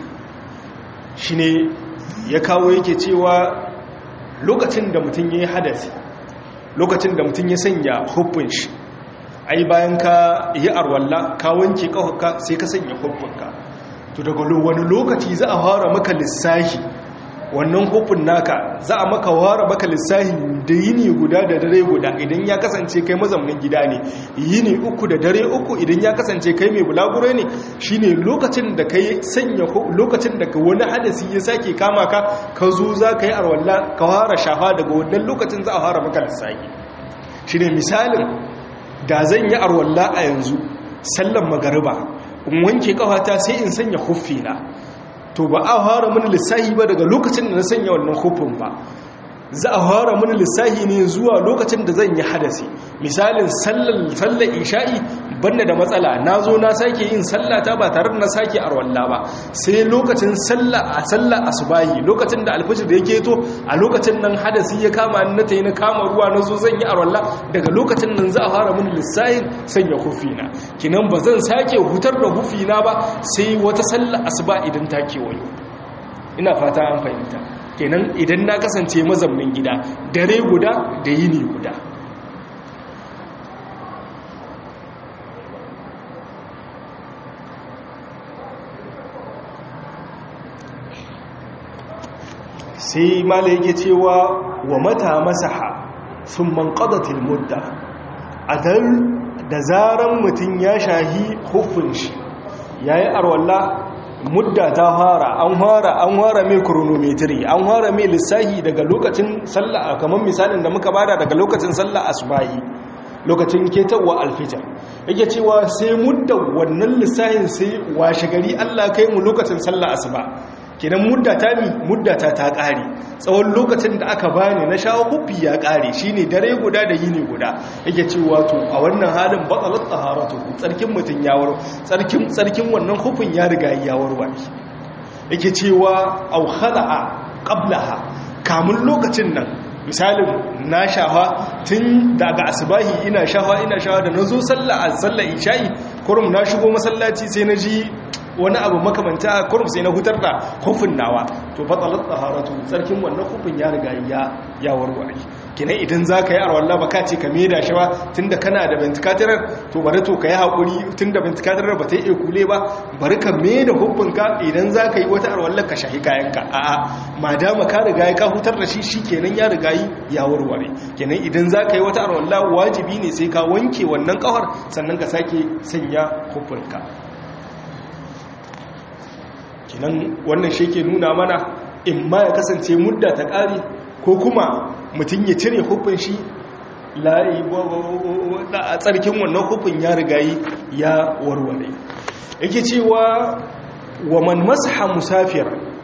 shine ya kawo yake cewa lokacin da mutum yayi hadasi lokacin da mutum ya sanya hukun shi ai bayan ka yi arwalla ka wanke kahuka sai ka sanya hukunka to daga wani lokaci za a fara maka lissahi wannan hukun naka za a maka ware maka lissahi da yini guda da dare guda idan ya kasance kai mazaunin gida ne yini uku da dare uku idan ya kasance kai mai bulaguro ne shine lokacin da kai sanya lokacin da ka wani hadasi ya sake kama ka ka zo za ka yi arwalla ka fara shafa daga wannan lokacin za a fara maka lissahi shine misalin da zan yi arwalla a yanzu sallan magariba in wanke kafata sai in sanya huffina to ba a fara mini lissahi ba daga lokacin da na sanya wannan hufin ba za a fara mini lissahi ne zuwa lokacin da zan yi hadasi misalin sallar isha'i banda da matsala na zo na sake yin sallata ba tare da na sake arwalla ba sai lokacin sallah a sallar asubahi lokacin da alfajir da yake to a lokacin nan hadasi ya kama ni na tayi na kama ruwa na zo zan yi arwalla daga lokacin nan za a fara mini lissahin sanya hufina kinan ba zan sake hutar da hufina ba sai wata sallar asuba idan ta kewayo ina fata an fahimta kenan idan na kasance mazaunin gida dare guda da yini guda sai mala yake cewa wa mata masaha sun man qadatil mudda adal da zaran mutum ya shahi hufin shi yayi arwalla mudda ta fara an fara an fara mai chronometry an fara mai lissahi daga lokacin sallah kamar misalin da muka bada daga lokacin sallah asbahi lokacin ketawa alfijar yake cewa sai mudda wannan lissahin sai washe gari Allah kai mu lokacin sallah asuba kenan mudda ta mi mudda ta ta kare tsawon lokacin da aka bani na shawo kufi ya kare shine dare guda da yini guda yake cewa to a wannan halin batalat taharatu tsarkin mutun ya waro tsarkin tsarkin wannan hufin ya riga ya warware yake cewa au khala'a qablaha kamun lokacin nan misalin na shafa tun daga asibahi ina shafa ina shafa da na zo sallah a sallah isha'i kurum na shigo masallaci sai na ji wani abu makamanta kurum sai na hutar da hufin nawa to batsalar tsaharatu tsarkin wannan hufin ya riga ya ya warware kinan idan za ka yi arwalla ba ka ce ka meda shi ba tun da kana da venticatorar to bari to ka yi haƙuri tun da venticatorar ba ta yi ekule ba bari ka meda hufinka idan za ka yi wata arwallar ka shahi kayanka a'a ma dama ka riga ya ka hutar da shi shi kenan ya riga yi ya warware kenan idan za ka yi wata arwalla wajibi ne sai ka wanke wannan kawar sannan ka sake sanya hufinka kenan wannan shi ke nuna mana in ma ya kasance mudda ta ƙari ko kuma mutum ya cire hufin shi a tsarkin wannan hufin ya rigayi ya warware yake cewa wa man masaha musafir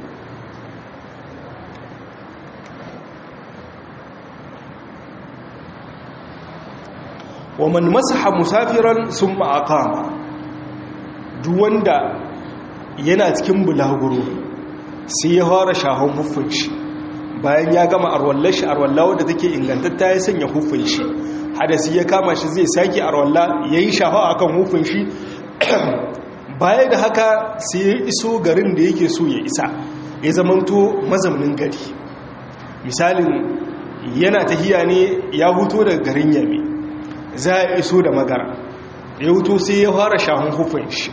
wa man masaha musafiran sun ma'akama duk wanda yana cikin bulaguro sai ya fara shahon hufin shi bayan ya gama arwallar shi arwalla wadda take ingantatta ya sanya hufin shi hadasi ya kama shi zai sake arwalla ya yi shafa a kan hufin shi baya da haka sai ya iso garin da yake so ya isa ya zamanto mazaunin gari misalin yana tahiya ne ya huto daga garin yami za a iso da magara ya huto sai ya fara shahun hufin shi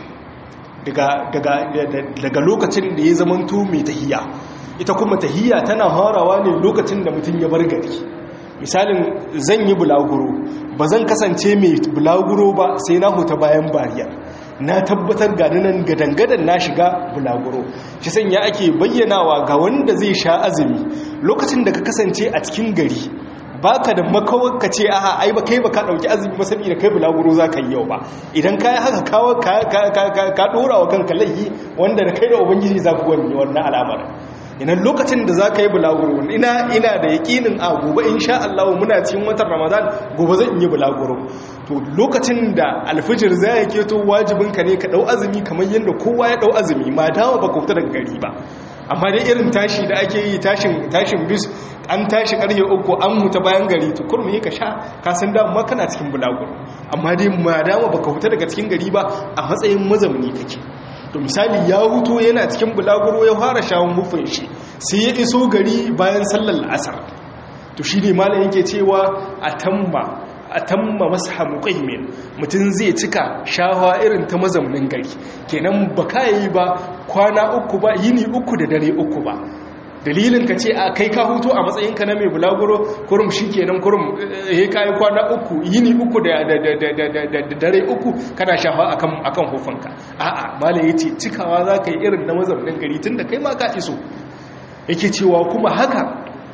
daga lokacin da ya zamanto mai tahiya ita kuma tahiyya tana harawa ne lokacin da mutum ya bar gari misalin zan yi bulaguro ba zan kasance mai bulaguro ba sai na huta bayan bariyar na tabbatar ga nan gadangadan na shiga bulaguro shi sanya ake bayyanawa ga wanda zai sha azumi lokacin da ka kasance a cikin gari baka da makawar ka ce aha ai ba kai ba ka dauki azumi ba saboda kai bulaguro za ka yi yau ba idan ka yi haka kawo ka dora wa kanka laifi wanda da kai da ubangiji za ku wani wannan al'amarin inan lokacin da za ka yi bulaguro ina ina da yaƙinin a gobe in sha Allah muna cikin watan ramadan gobe zan yi bulaguro to lokacin da alfijir za ya keto wajibinka ne ka ɗau azumi kamar yadda kowa ya ɗau azumi ma dawa ba kauta daga gari ba amma dai irin tashi da ake yi tashin tashin bis an tashi karfe uku an huta bayan gari to kurmi ka sha ka san dama kana cikin bulaguro amma dai ma dama baka huta daga cikin gari ba a matsayin mazauni kake to misali ya huto yana cikin bulaguro ya fara shawon hufin shi sai ya iso gari bayan sallar asar to shi ne malam yake cewa a tamma a tamma masaha muqaymin mutum zai cika shawa irin ta mazaunin gari kenan ba yi ba kwana uku ba yini uku da dare uku ba dalilin ka ce a kai ka hutu a matsayinka na mai bulaguro kurum shi kenan kurum ya kayi kwana uku yini uku da dare uku kana shafa akan hufanka a'a malai ya ce cikawa za ka yi irin na mazaunin gari tun da kai ma ka iso yake cewa kuma haka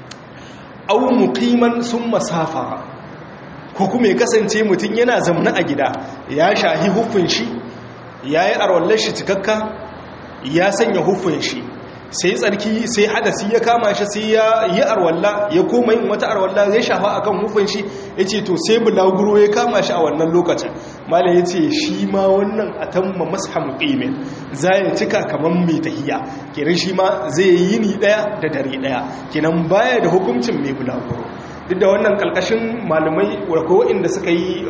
au muqiman sun masafa ko kuma ya kasance mutum yana zamna a gida ya shahi hufin shi ya yi arwallar shi cikakka ya sanya hufin shi sai tsarki sai hadasi ya kama shi sai ya yi arwalla ya koma yin wata arwalla zai shafa akan hufin shi ya ce to sai bulaguro ya kama shi a wannan lokacin malam ya ce shi ma wannan a tamma mashamu ƙimin za ya cika kamar mai tahiya kenan shi ma zai yi ni ɗaya da dare ɗaya kenan baya da hukuncin mai bulaguro duk da wannan ƙalƙashin malamai ko inda suka yi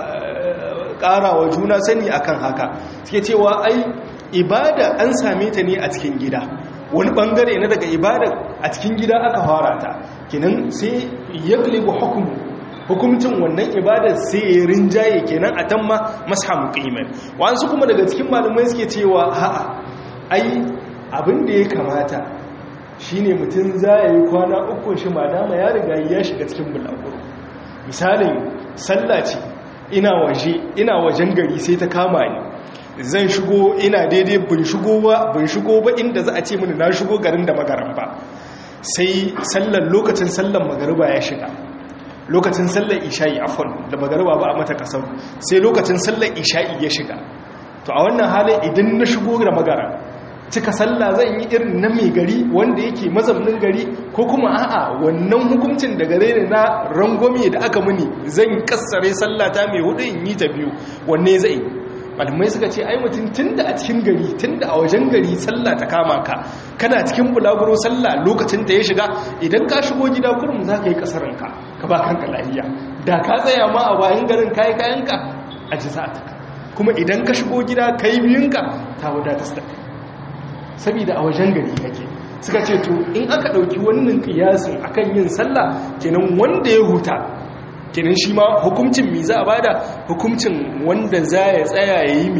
ƙarawa juna sani akan haka suke cewa ai ibada an same ta ne a cikin gida wani bangare na daga ibada a cikin gida aka fara ta kenan sai ya glibu hukumu hukumcin wannan ibada sai ya rinjaye kenan a tamma mashamu qiman wasu kuma daga cikin malamai suke cewa a'a ai abin da ya kamata shine mutum za ya yi kwana uku shi madama ya riga ya shiga cikin bulaguro misalin sallah ce ina waje ina wajen gari sai ta kama ni zan shigo ina daidai bin shigo ba bin shigo ba inda za a ce mini na shigo garin da magaran ba sai sallar lokacin sallar magariba ya shiga lokacin sallar isha'i afon da magariba ba a mata kasar sai lokacin sallar isha'i ya shiga to a wannan halin idan na shigo da magara cika sallah zan yi irin na mai gari wanda yake mazaunin gari ko kuma a'a wannan hukuncin da gare ne na rangwame da aka muni zan kassare sallah ta mai hudu in yi ta biyu wanne zai malamai suka ce ai mutum tunda a cikin gari tunda a wajen gari sallah ta kama ka kana cikin bulaguro sallah lokacin da ya shiga idan ka shigo gida kurum za ka yi kasaranka ka ba kanka lahiya da ka tsaya ma a bayan garin kayi kayanka a ji ta kuma idan ka shigo gida ka yi biyunka ta wadatar da kai saboda a wajen gari kake suka ce to in aka ɗauki wannan ƙiyasin akan yin sallah kenan wanda ya huta kenan shi ma hukuncin mi za a bada hukuncin wanda za ya tsaya ya yi mi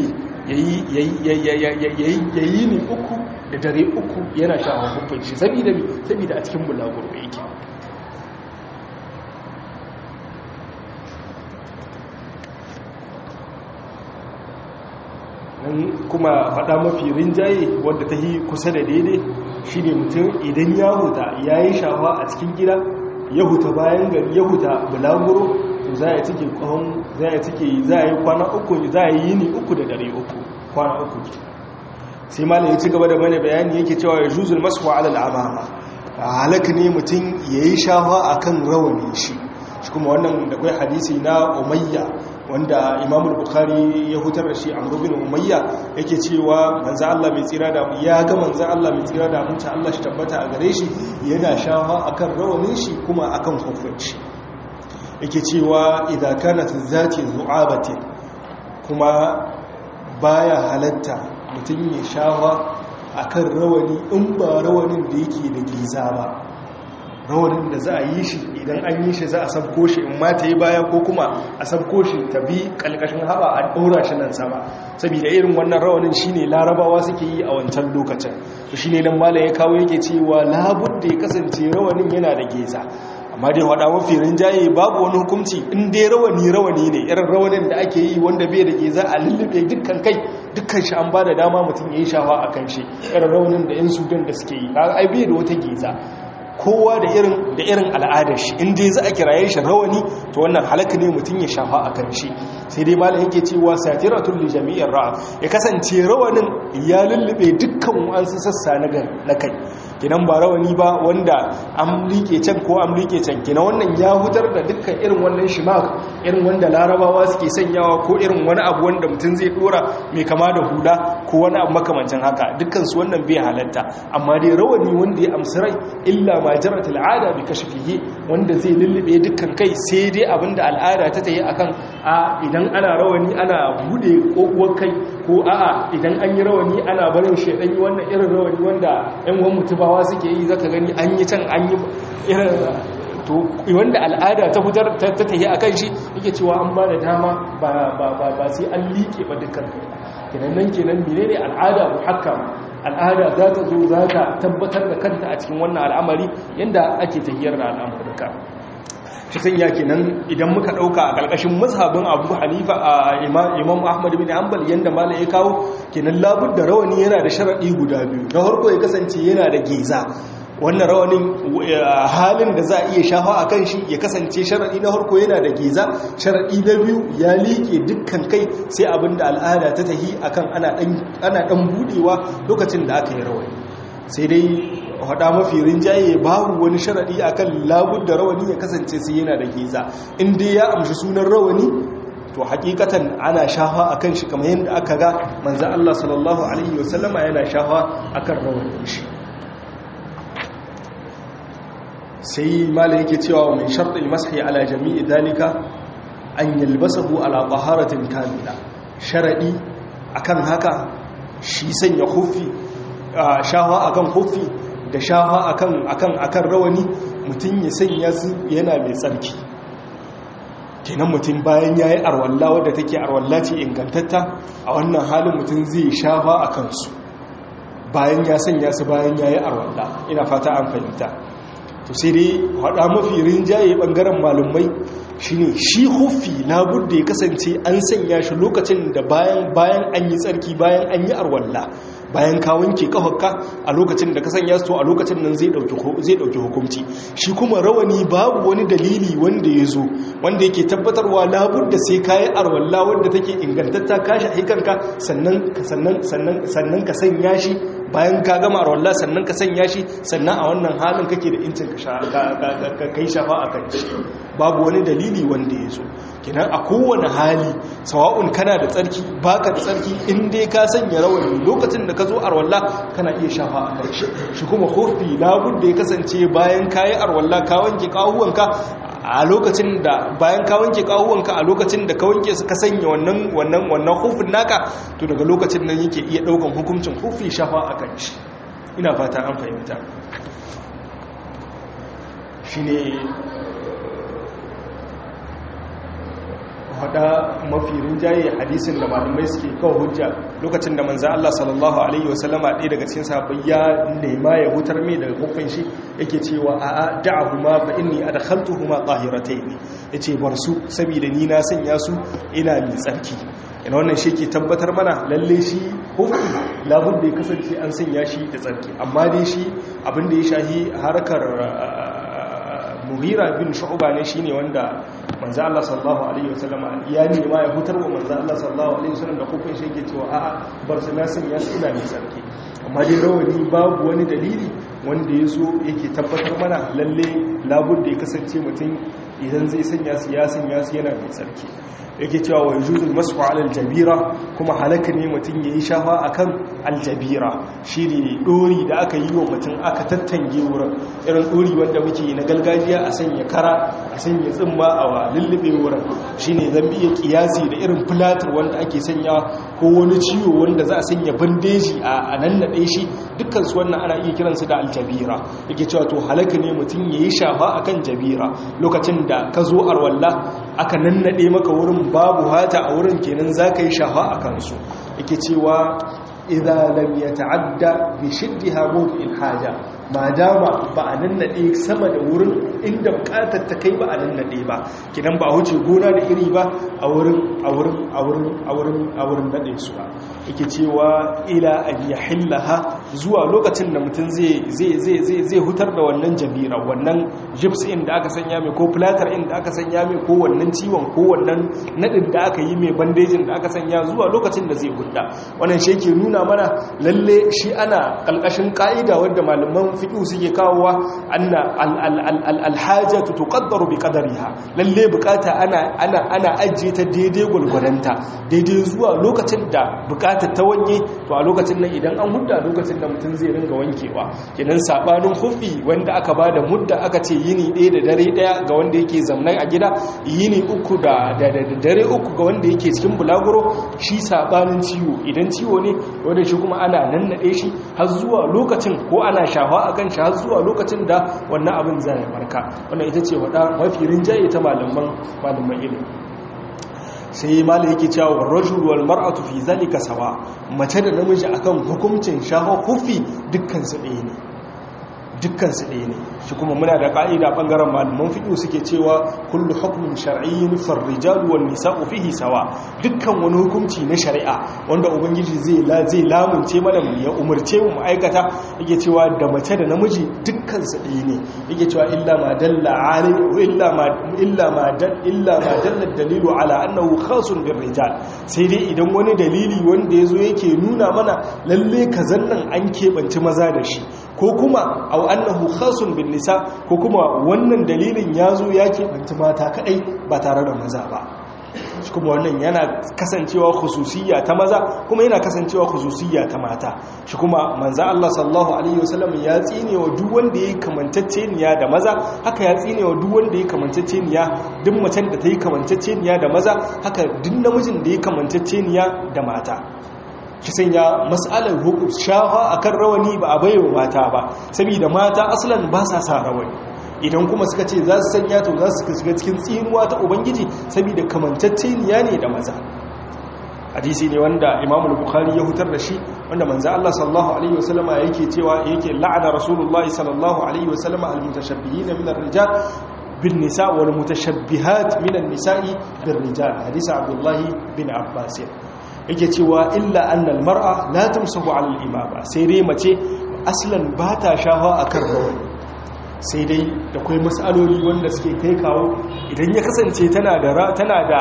ya yi ni uku da dare uku yana sha hukuncin shi saboda mi saboda a cikin bulaguro yake kuma faɗa mafi rinjaye wadda ta yi kusa da daidai shi ne mutum idan ya huta ya yi shafa a cikin gida ya huta bayan gari ya huta bulaguro to za a cike kwan za a cike za a yi kwana uku za a yi ni uku da dare uku kwana uku sai malam ya ci gaba da mana bayani yake cewa ya juzul masu ala al'amama halaka ne mutum ya yi shafa a kan rawanin shi shi kuma wannan da kai hadisi na umayya wanda imamul bukhari ya hutar da shi amru bin umayya yake cewa manzo Allah mai tsira da ya ga manzo Allah mai tsira da mutunta Allah shi tabbata a gare shi yana shafa akan rawanin shi kuma akan kofin shi yake cewa idan kanat zati zu'abati kuma baya halatta mutum ya shafa akan rawani in ba rawanin da yake da giza ba rawanin da za a yi shi idan an yi shi za a sabko shi in ma ta yi baya ko kuma a sabko shi ta bi kalkashin haɓa a ɗaura shi nan sama saboda irin wannan rawanin shi ne larabawa suke yi a wancan lokacin shi ne nan malam ya kawo yake cewa labud da ya kasance rawanin yana da geza amma dai wada mafi rinjaye babu wani hukunci in dai rawani rawani ne irin rawanin da ake yi wanda bai da geza a lullube dukkan kai dukkan shi an ba da dama mutum ya yi shafa a kan shi irin rawanin da yan sudan da suke yi ai bai da wata geza kowa da irin da irin al'adar shi in dai za a kiraye shi rawani to wannan halaka ne mutum ya shafa a kan shi sai dai malam yake cewa satiratul li jami'ir ra'a ya kasance rawanin ya lullube dukkan wasu sassa na kai kinan ba rawani ba wanda an liƙe can ko an liƙe can kina wannan ya hutar da dukkan irin wannan shimak irin wanda larabawa suke sanyawa ko irin wani abu wanda mutum zai dora mai kama da hula ko wani abu makamancin haka dukkan su wannan bai halatta amma dai rawani wanda ya amsa rai illa ma jarat al'ada bi kashfihi wanda zai lullube dukkan kai sai dai abinda al'ada ta tayi akan a idan ana rawani ana bude kokuwar kai ko a'a idan an yi rawani ana barin shedan wannan irin rawani wanda yan uwan mutubawa suke yi zaka gani an yi can an yi irin to wanda al'ada ta fitar ta tahi akan shi yake cewa an ba da dama ba ba ba ba sai an liƙe ba dukkan kai kenan nan kenan menene al'ada muhakkama al'ada za ta zo za ta tabbatar da kanta a cikin wannan al'amari yanda ake tahiyar da al'amurka ta sanya kenan idan muka dauka a karkashin mazhabin Abu Hanifa a Imam Ahmad bin Hanbal yanda malai ya kawo kenan labud da rawani yana da sharadi guda biyu na farko ya kasance yana da geza wannan rawanin halin da za a iya shafa a kan shi ya kasance sharaɗi na harko yana da geza sharaɗi na biyu ya liƙe dukkan kai sai abin da al'ada ta tahi akan ana ɗan buɗewa lokacin da aka yi rawani sai dai haɗa mafi rinjaye babu wani sharaɗi akan labud da rawani ya kasance sai yana da geza in dai ya amshi sunan rawani to hakikatan ana shafa akan shi kamar yadda aka ga manzan Allah sallallahu alaihi wasallama yana shafa akan rawanin shi sai malai yake cewa mai sharɗin masahi ala jami'i dalika an yalbasahu ala taharatin kamila sharadi akan haka shi sanya hufi shawa akan hufi da shawa akan akan akan rawani mutum ya sanya su yana mai tsarki kenan mutum bayan yayi arwalla wadda take arwalla ce ingantatta a wannan halin mutum zai shafa akan su bayan ya sanya su bayan ya yi arwalla ina fata an fahimta to sai dai haɗa mafi rinjaye ɓangaren malumai shine shi hufi labudda ya kasance an sanya shi lokacin da bayan bayan an yi tsarki bayan an yi arwalla bayan ka wanke kafarka a lokacin da ka sanya su a lokacin nan zai dauki hukunci shi kuma rawani babu wani dalili wanda ya zo wanda yake tabbatarwa labudda sai ka yi arwalla wanda take ingantatta ka shi aikanka sannan sannan ka sanya shi bayan ka gama arwalla sannan ka sanya shi sannan a wannan halin kake da incin ka kai shafa a kan shi babu wani dalili wanda ya zo kenan a kowane hali sawa'un kana da tsarki baka da tsarki in dai ka sanya rawani lokacin da ka zo arwalla kana iya shafa a kai shi kuma kofi labud da ya kasance bayan kayi arwalla ka wanke kawuwanka a lokacin da bayan ka wanke kawuwanka a lokacin da ka wanke su ka sanya wannan wannan wannan hufin naka to daga lokacin nan yake iya daukan hukuncin hufi shafa a kan shi ina fata an fahimta shine hada mafi rinjaye hadisin da malamai suke kawo hujja lokacin da manzan Allah sallallahu Alaihi wasallama ɗaya daga cikin sahabbai ya nema ya hutar mai daga kofin shi yake cewa a a da'ahuma fa inni adkhaltuhuma tahiratayn yace bar su saboda ni na sanya su ina mai tsarki ina wannan shi ke tabbatar mana lalle shi hufi labun da ya kasance an sanya shi da tsarki amma dai shi abin da ya shahi harkar mughira bin shu'ba ne shine wanda manzo Allah sallallahu alaihi wasallam ya ne ma ya hutar wa manzo Allah sallallahu alaihi wasallam da kofin shi yake cewa a'a bar su nasin ya ina ne sarki amma dai rawani babu wani dalili wanda ya zo yake tabbatar mana lalle labud da ya kasance mutum idan zai sanya su ya sanya su yana mai sarki yake cewa wa yujuzul masfu ala aljabira kuma halaka ne mutum yayi shafa akan aljabira shine dori da aka yi wa mutum aka tattange wurin irin dori wanda muke na gargajiya a sanya kara a sanya tsimma a lullube wurin shine zan iya kiyasi da irin plaster wanda ake sanya ko wani ciwo wanda za a sanya bandeji a nannade shi dukkan su wannan ana iya kiransu da aljabira yake cewa to halaka ne mutum yayi shafa akan jabira lokacin da ka zo arwalla aka nannade maka wurin babu hata a wurin kenan za ka yi shafa a kansu yake cewa idza lam yata'adda bi shiddiha mawdi'il haja ma dama ba a nannade sama da wurin inda bukatar ta kai ba a nannade ba kidan ba huce gona da iri ba a wurin a wurin a wurin a wurin a wurin nade su ba yake cewa ila an yahillaha zuwa lokacin da mutum zai zai zai zai zai hutar da wannan jabira wannan gyps in da aka sanya mai ko platter in da aka sanya mai ko wannan ciwon ko wannan nadin da aka yi mai bandejin da aka sanya zuwa lokacin da zai hudda wannan shi yake nuna mana lalle shi ana kalkashin ka'ida wanda malaman fiqh suke kawowa anna alhajatu tuqaddaru bi qadariha lalle bukata ana ana ana ajiye ta daidai gulguranta daidai zuwa lokacin da bukatar ta wanye to a lokacin nan idan an hudda lokacin da mutum zai ringa wankewa kenan sabanin hufi wanda aka bada mudda aka ce yini ɗaya da dare ɗaya ga wanda yake zamnai a gida yini uku da dare uku ga wanda yake cikin bulaguro shi sabanin ciwo idan ciwo ne wanda shi kuma ana nannaɗe shi har zuwa lokacin ko ana shafa a kan shi har zuwa lokacin da wannan abin zai barka wannan ita ce wada mafi rinjaye ta malaman malaman ilimi sai malai yake cewa wa rajul wal mar'atu fi zalika sawa mace da namiji akan hukuncin shafa kufi dukkan su ɗaya ne dukkan su ɗaya ne shi kuma muna da ƙa'ida ɓangaren malaman fiɗo suke cewa kullu hukumin shar'iyyin farrijalu wan nisa'u fihi sawa dukkan wani hukunci na shari'a wanda ubangiji zai la zai lamunce mana mu ya umarce mu aikata yake cewa da mace da namiji dukkan su ɗaya ne yake cewa illa ma dalla ali illa ma illa ma dal illa ma dalla dalilu ala annahu khasun bir rijal sai dai idan wani dalili wanda yazo yake nuna mana lalle kazan nan an keɓance maza da shi ko kuma au annahu khasun bin nisa ko kuma wannan dalilin ya zo ya keɓanci mata kaɗai ba tare da maza ba shi kuma wannan yana kasancewa khususiyya ta maza kuma yana kasancewa khususiyya ta mata shi kuma manza Allah sallallahu alaihi wasallam ya tsine wa duk wanda yayi kamantacceniya da maza haka ya tsine wa duk wanda yayi kamantacceniya duk macen da ta yi kamantacceniya da maza haka duk namijin da yayi kamantacceniya da mata ki sanya mas'alar hukum shafa akan rawani ba a baiwa mata ba saboda mata aslan ba sa sa rawani idan kuma suka ce za su sanya to za su shiga cikin tsinuwa ta ubangiji saboda kamantacceniya ne da maza hadisi ne wanda imam bukhari ya hutar da shi wanda manzo Allah sallallahu alaihi wasallama yake cewa yake la'ana rasulullahi sallallahu alaihi wasallama almutashabbihin min ar-rijal bin nisa wal mutashabbihat min an-nisa'i bir rijal hadisi abdullahi bin abbas yake cewa illa anna al-mar'a la tamsahu 'ala al-imama sai dai mace aslan ba ta shafa akan rawani sai dai da kwai matsaloli wanda suke kai kawo idan ya kasance tana da tana da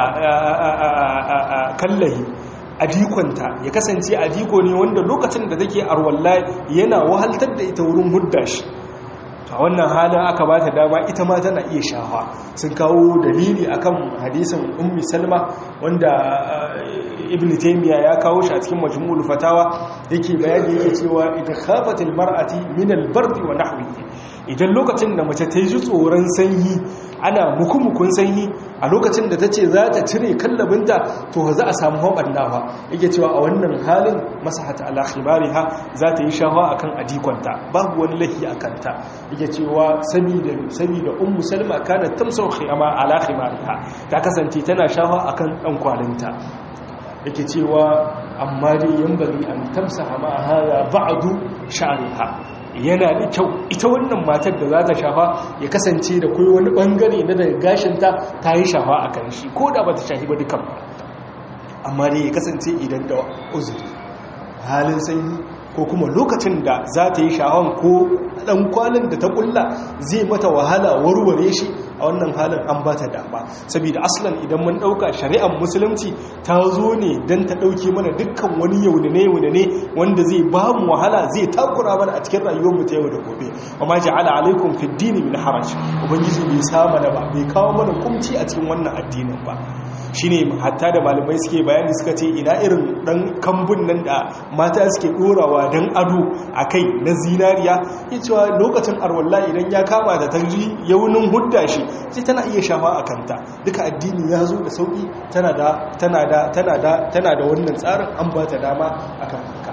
kallahi adikonta ya kasance adiko ne wanda lokacin da take arwalla yana wahaltar da ita wurin hudda shi a wannan halin aka ba ta dama ita ma tana iya shafa sun kawo dalili akan hadisin ummi salma wanda ibn taymiya ya kawo shi a cikin majmu'ul fatawa yake bayani yake cewa idan khafatil mar'ati min al-bardi wa nahwihi idan lokacin da mace ta yi tsoron sanyi ana mukumukun sanyi a lokacin da ta ce za ta cire kallabinta to za a samu haɓannawa yake cewa a wannan halin masahata alakhimariha za ta yi shawa a kan adikonta babu wani lahi a kanta yake cewa sabida ummu salma kana tamsau khiyama alakhimariha ta kasance tana shawa a kan ɗan kwalinta yake cewa amma dai yan bari an tamsa hama hada ba'adu sha'riha yana da kyau ita wannan matar da za ta shafa ya kasance da kai wani bangare na daga gashinta ta yi shafa a kan shi ko da ba ta shafi ba dukan ba amma dai ya kasance idan da uzuri halin sanyi ko kuma lokacin da za ta yi shahon ko ɗan kwalin da ta ƙulla zai mata wahala warware shi a wannan halin an ba ta dama saboda aslan idan mun ɗauka shari'ar musulunci ta zo ne don ta ɗauke mana dukkan wani yaunane yaunane wanda zai ba mu wahala zai takura mana a cikin rayuwarmu ta yau da gobe amma ja'ala alaikum fi dini min haraj ubangiji bai sa mana ba bai kawo mana kumci a cikin wannan addinin ba shine hatta da malamai suke bayani suka ce ina irin dan kambun nan da mata suke dorawa dan ado akai na zinariya ya cewa lokacin arwalla idan ya kama da tarji yaunin hudda shi sai tana iya shafa a kanta duka addini ya zo da sauki tana da tana da tana da tana da wannan tsarin an ba ta dama akan haka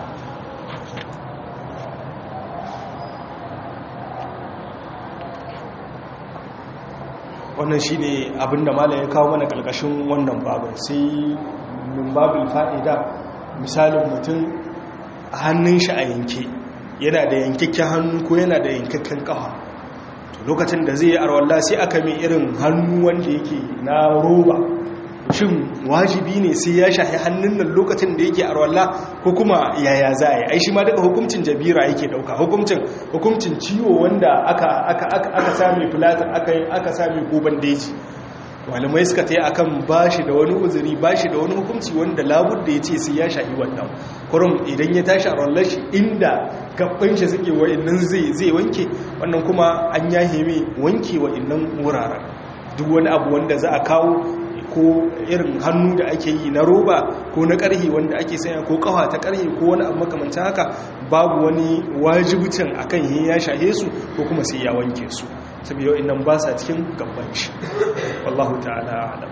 wannan shi ne abinda malam ya kawo mana ƙarƙashin wannan babin sai min babin fa'ida misalin mutum a hannun shi a yanke yana da yankakken hannu ko yana da yankakken ƙafa lokacin da zai yi arwallah sai aka mai irin hannu wanda yake na roba shin wajibi ne sai ya shahi hannun nan lokacin da yake arwallah ko kuma yaya za a yi ai shi ma daga hukuncin jabira yake dauka hukuncin hukuncin ciwo wanda aka aka aka aka same filatin aka aka same ko bandeji malamai suka ta yi akan bashi da wani uzuri bashi da wani hukunci wanda labudda ya ce sai ya shahi wannan kurum idan ya tashi a rollar shi inda gaban shi suke wa'annan zai zai wanke wannan kuma an yahe mai wanke wa'annan wuraren duk wani abu wanda za a kawo ko irin hannu da ake yi na roba ko na ƙarhi wanda ake sanya ko ƙawa ta ƙarhi ko wani abu makamancin haka babu wani wajibcin akan yin ya shahe su ko kuma sai ya wanke su saboda nan ba sa cikin gaban shi wallahu ta'ala alam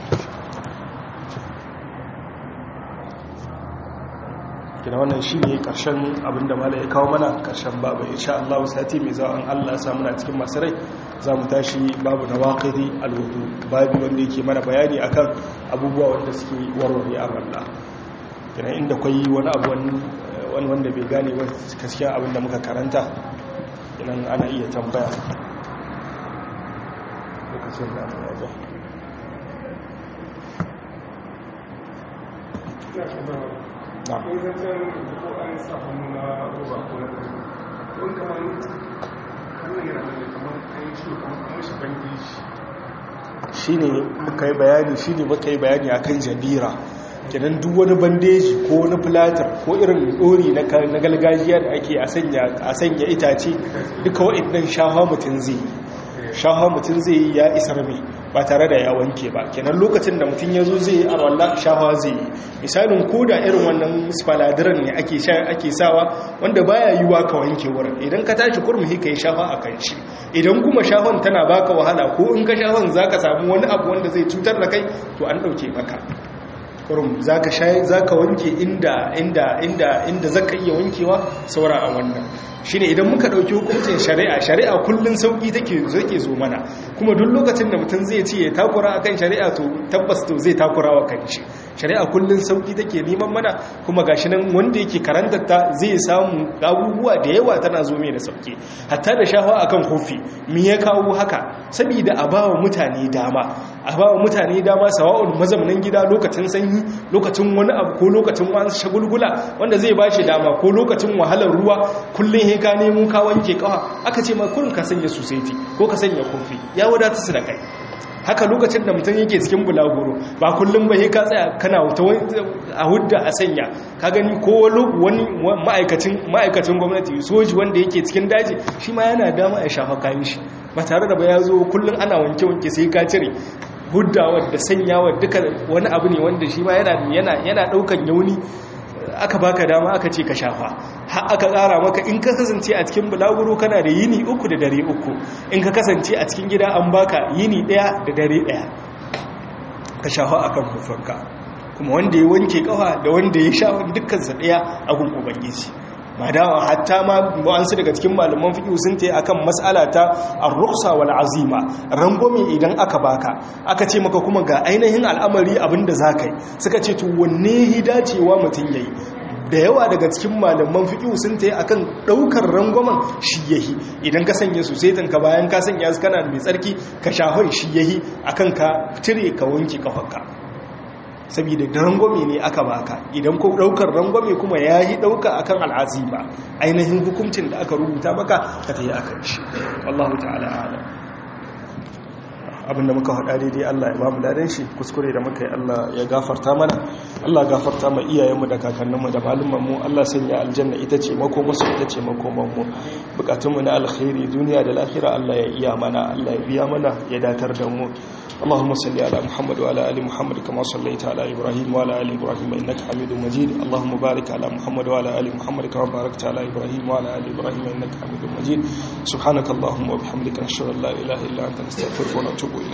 kina wannan shi ne ƙarshen abinda mala ya kawo mana ƙarshen babu insha Allah sati mai zawon Allah samu na cikin masu rai za mu tashi babu na waƙiri alwudu babu wanda yake mana bayani akan abubuwa wanda suke warware a wallah kina inda kwai wani abu wani wanda bai gane ba gaskiya abinda muka karanta idan ana iya tambaya lokacin da ana yaja na kun zancen ko an sa hannu na roba ko na kai don kamar hannun yana da kamar an yi ciwo kamar kamar shi bandeji shi ne muka yi bayani shi ne muka yi bayani a kan jabira kenan duk wani bandeji ko wani filatar ko irin dori na galgajiya da ake a sanya itace duka waɗannan shafa mutum zai shafa mutum zai yi ya isar mai ba tare da ya wanke ba kenan lokacin da mutum ya zo zai yi arwallah shafa zai yi misalin ko da irin wannan spaladiran ne ake ake sawa wanda baya yiwa ka wanke wurin idan ka tashi kurmi ka yi shafa a kan shi idan kuma shafan tana baka wahala ko in ka shafan zaka samu wani abu wanda zai cutar da kai to an dauke maka kurum zaka shayi zaka wanke inda inda inda inda zaka iya wankewa saura a wannan shine idan muka dauki hukuncin shari'a shari'a kullun sauki take zake zo mana kuma duk lokacin da mutum zai ce ya takura akan shari'a to tabbas to zai takura wa kanshi shari'a kullun sauki take neman mana kuma gashi nan wanda yake karantar ta zai samu abubuwa da yawa tana zo mai da sauki hatta da shafa akan kofi me ya kawo haka saboda a bawa mutane dama a bawa mutane dama sawa'un mazaunan gida lokacin sanyi lokacin wani abu ko lokacin wani shagulgula wanda zai bashi dama ko lokacin wahalar ruwa kullun he ka nemo ka wanke kawa aka ce ma kullun ka sanya society ko ka sanya kofi ya wadata su da kai haka lokacin da mutum yake cikin bulaguro ba kullum ba ka tsaya kana a hudda a sanya ka gani ko wani ma'aikacin ma'aikacin gwamnati soji wanda yake cikin daji shi ma yana dama ya shafa kayan shi ba tare da ba ya zo kullum ana wanke-wanke sai ka cire huddawa da sanyawa duka wani abu ne wanda shi ma yana daukan yauni aka baka dama aka ce ka shafa har aka tsara maka in ka kasance a cikin bulaguro kana da yini uku da dare uku in ka kasance a cikin gida an baka yini daya da dare daya ka shafa akan hufanka kuma wanda ya wanke kafa da wanda ya sha dukkan sa daya a gun ubangiji madawa hatta ma wa'ansu daga cikin malaman fiqh sun tayi akan mas'ala ta ar-rukhsa wal azima rangwame idan aka baka aka ce maka kuma ga ainihin al'amari abinda zakai suka ce to wanne hidacewa mutun yayi da yawa daga cikin malaman fiqh sun tayi akan daukar rangwamen shi yahi idan ka sanya su sai tanka bayan ka sanya su kana mai tsarki ka shahoi shi yahi akan ka tire ka wanke kafarka saboda da rangwame ne aka baka idan ko daukar rangwame kuma ya yi dauka akan al'azima ainihin hukuncin da aka rubuta maka ka ta yi akan shi wallahu ta'ala ala abinda muka haɗa daidai Allah ya bamu ladan shi kuskure da muka yi Allah ya gafarta mana Allah gafarta ma iyayenmu da kakanninmu da malumanmu Allah sanya aljanna ita ce makomarsu ita ce makomanmu bukatunmu na alkhairi duniya da lahira Allah ya iya mana Allah ya biya mana ya datar da mu اللهم صل على محمد وعلى ال محمد كما صليت على ابراهيم وعلى ال ابراهيم انك حميد مجيد اللهم بارك على محمد وعلى ال محمد كما باركت على ابراهيم وعلى ال ابراهيم انك حميد مجيد سبحانك اللهم وبحمدك نشهد ان لا اله الا انت نستغفرك ونتوب اليك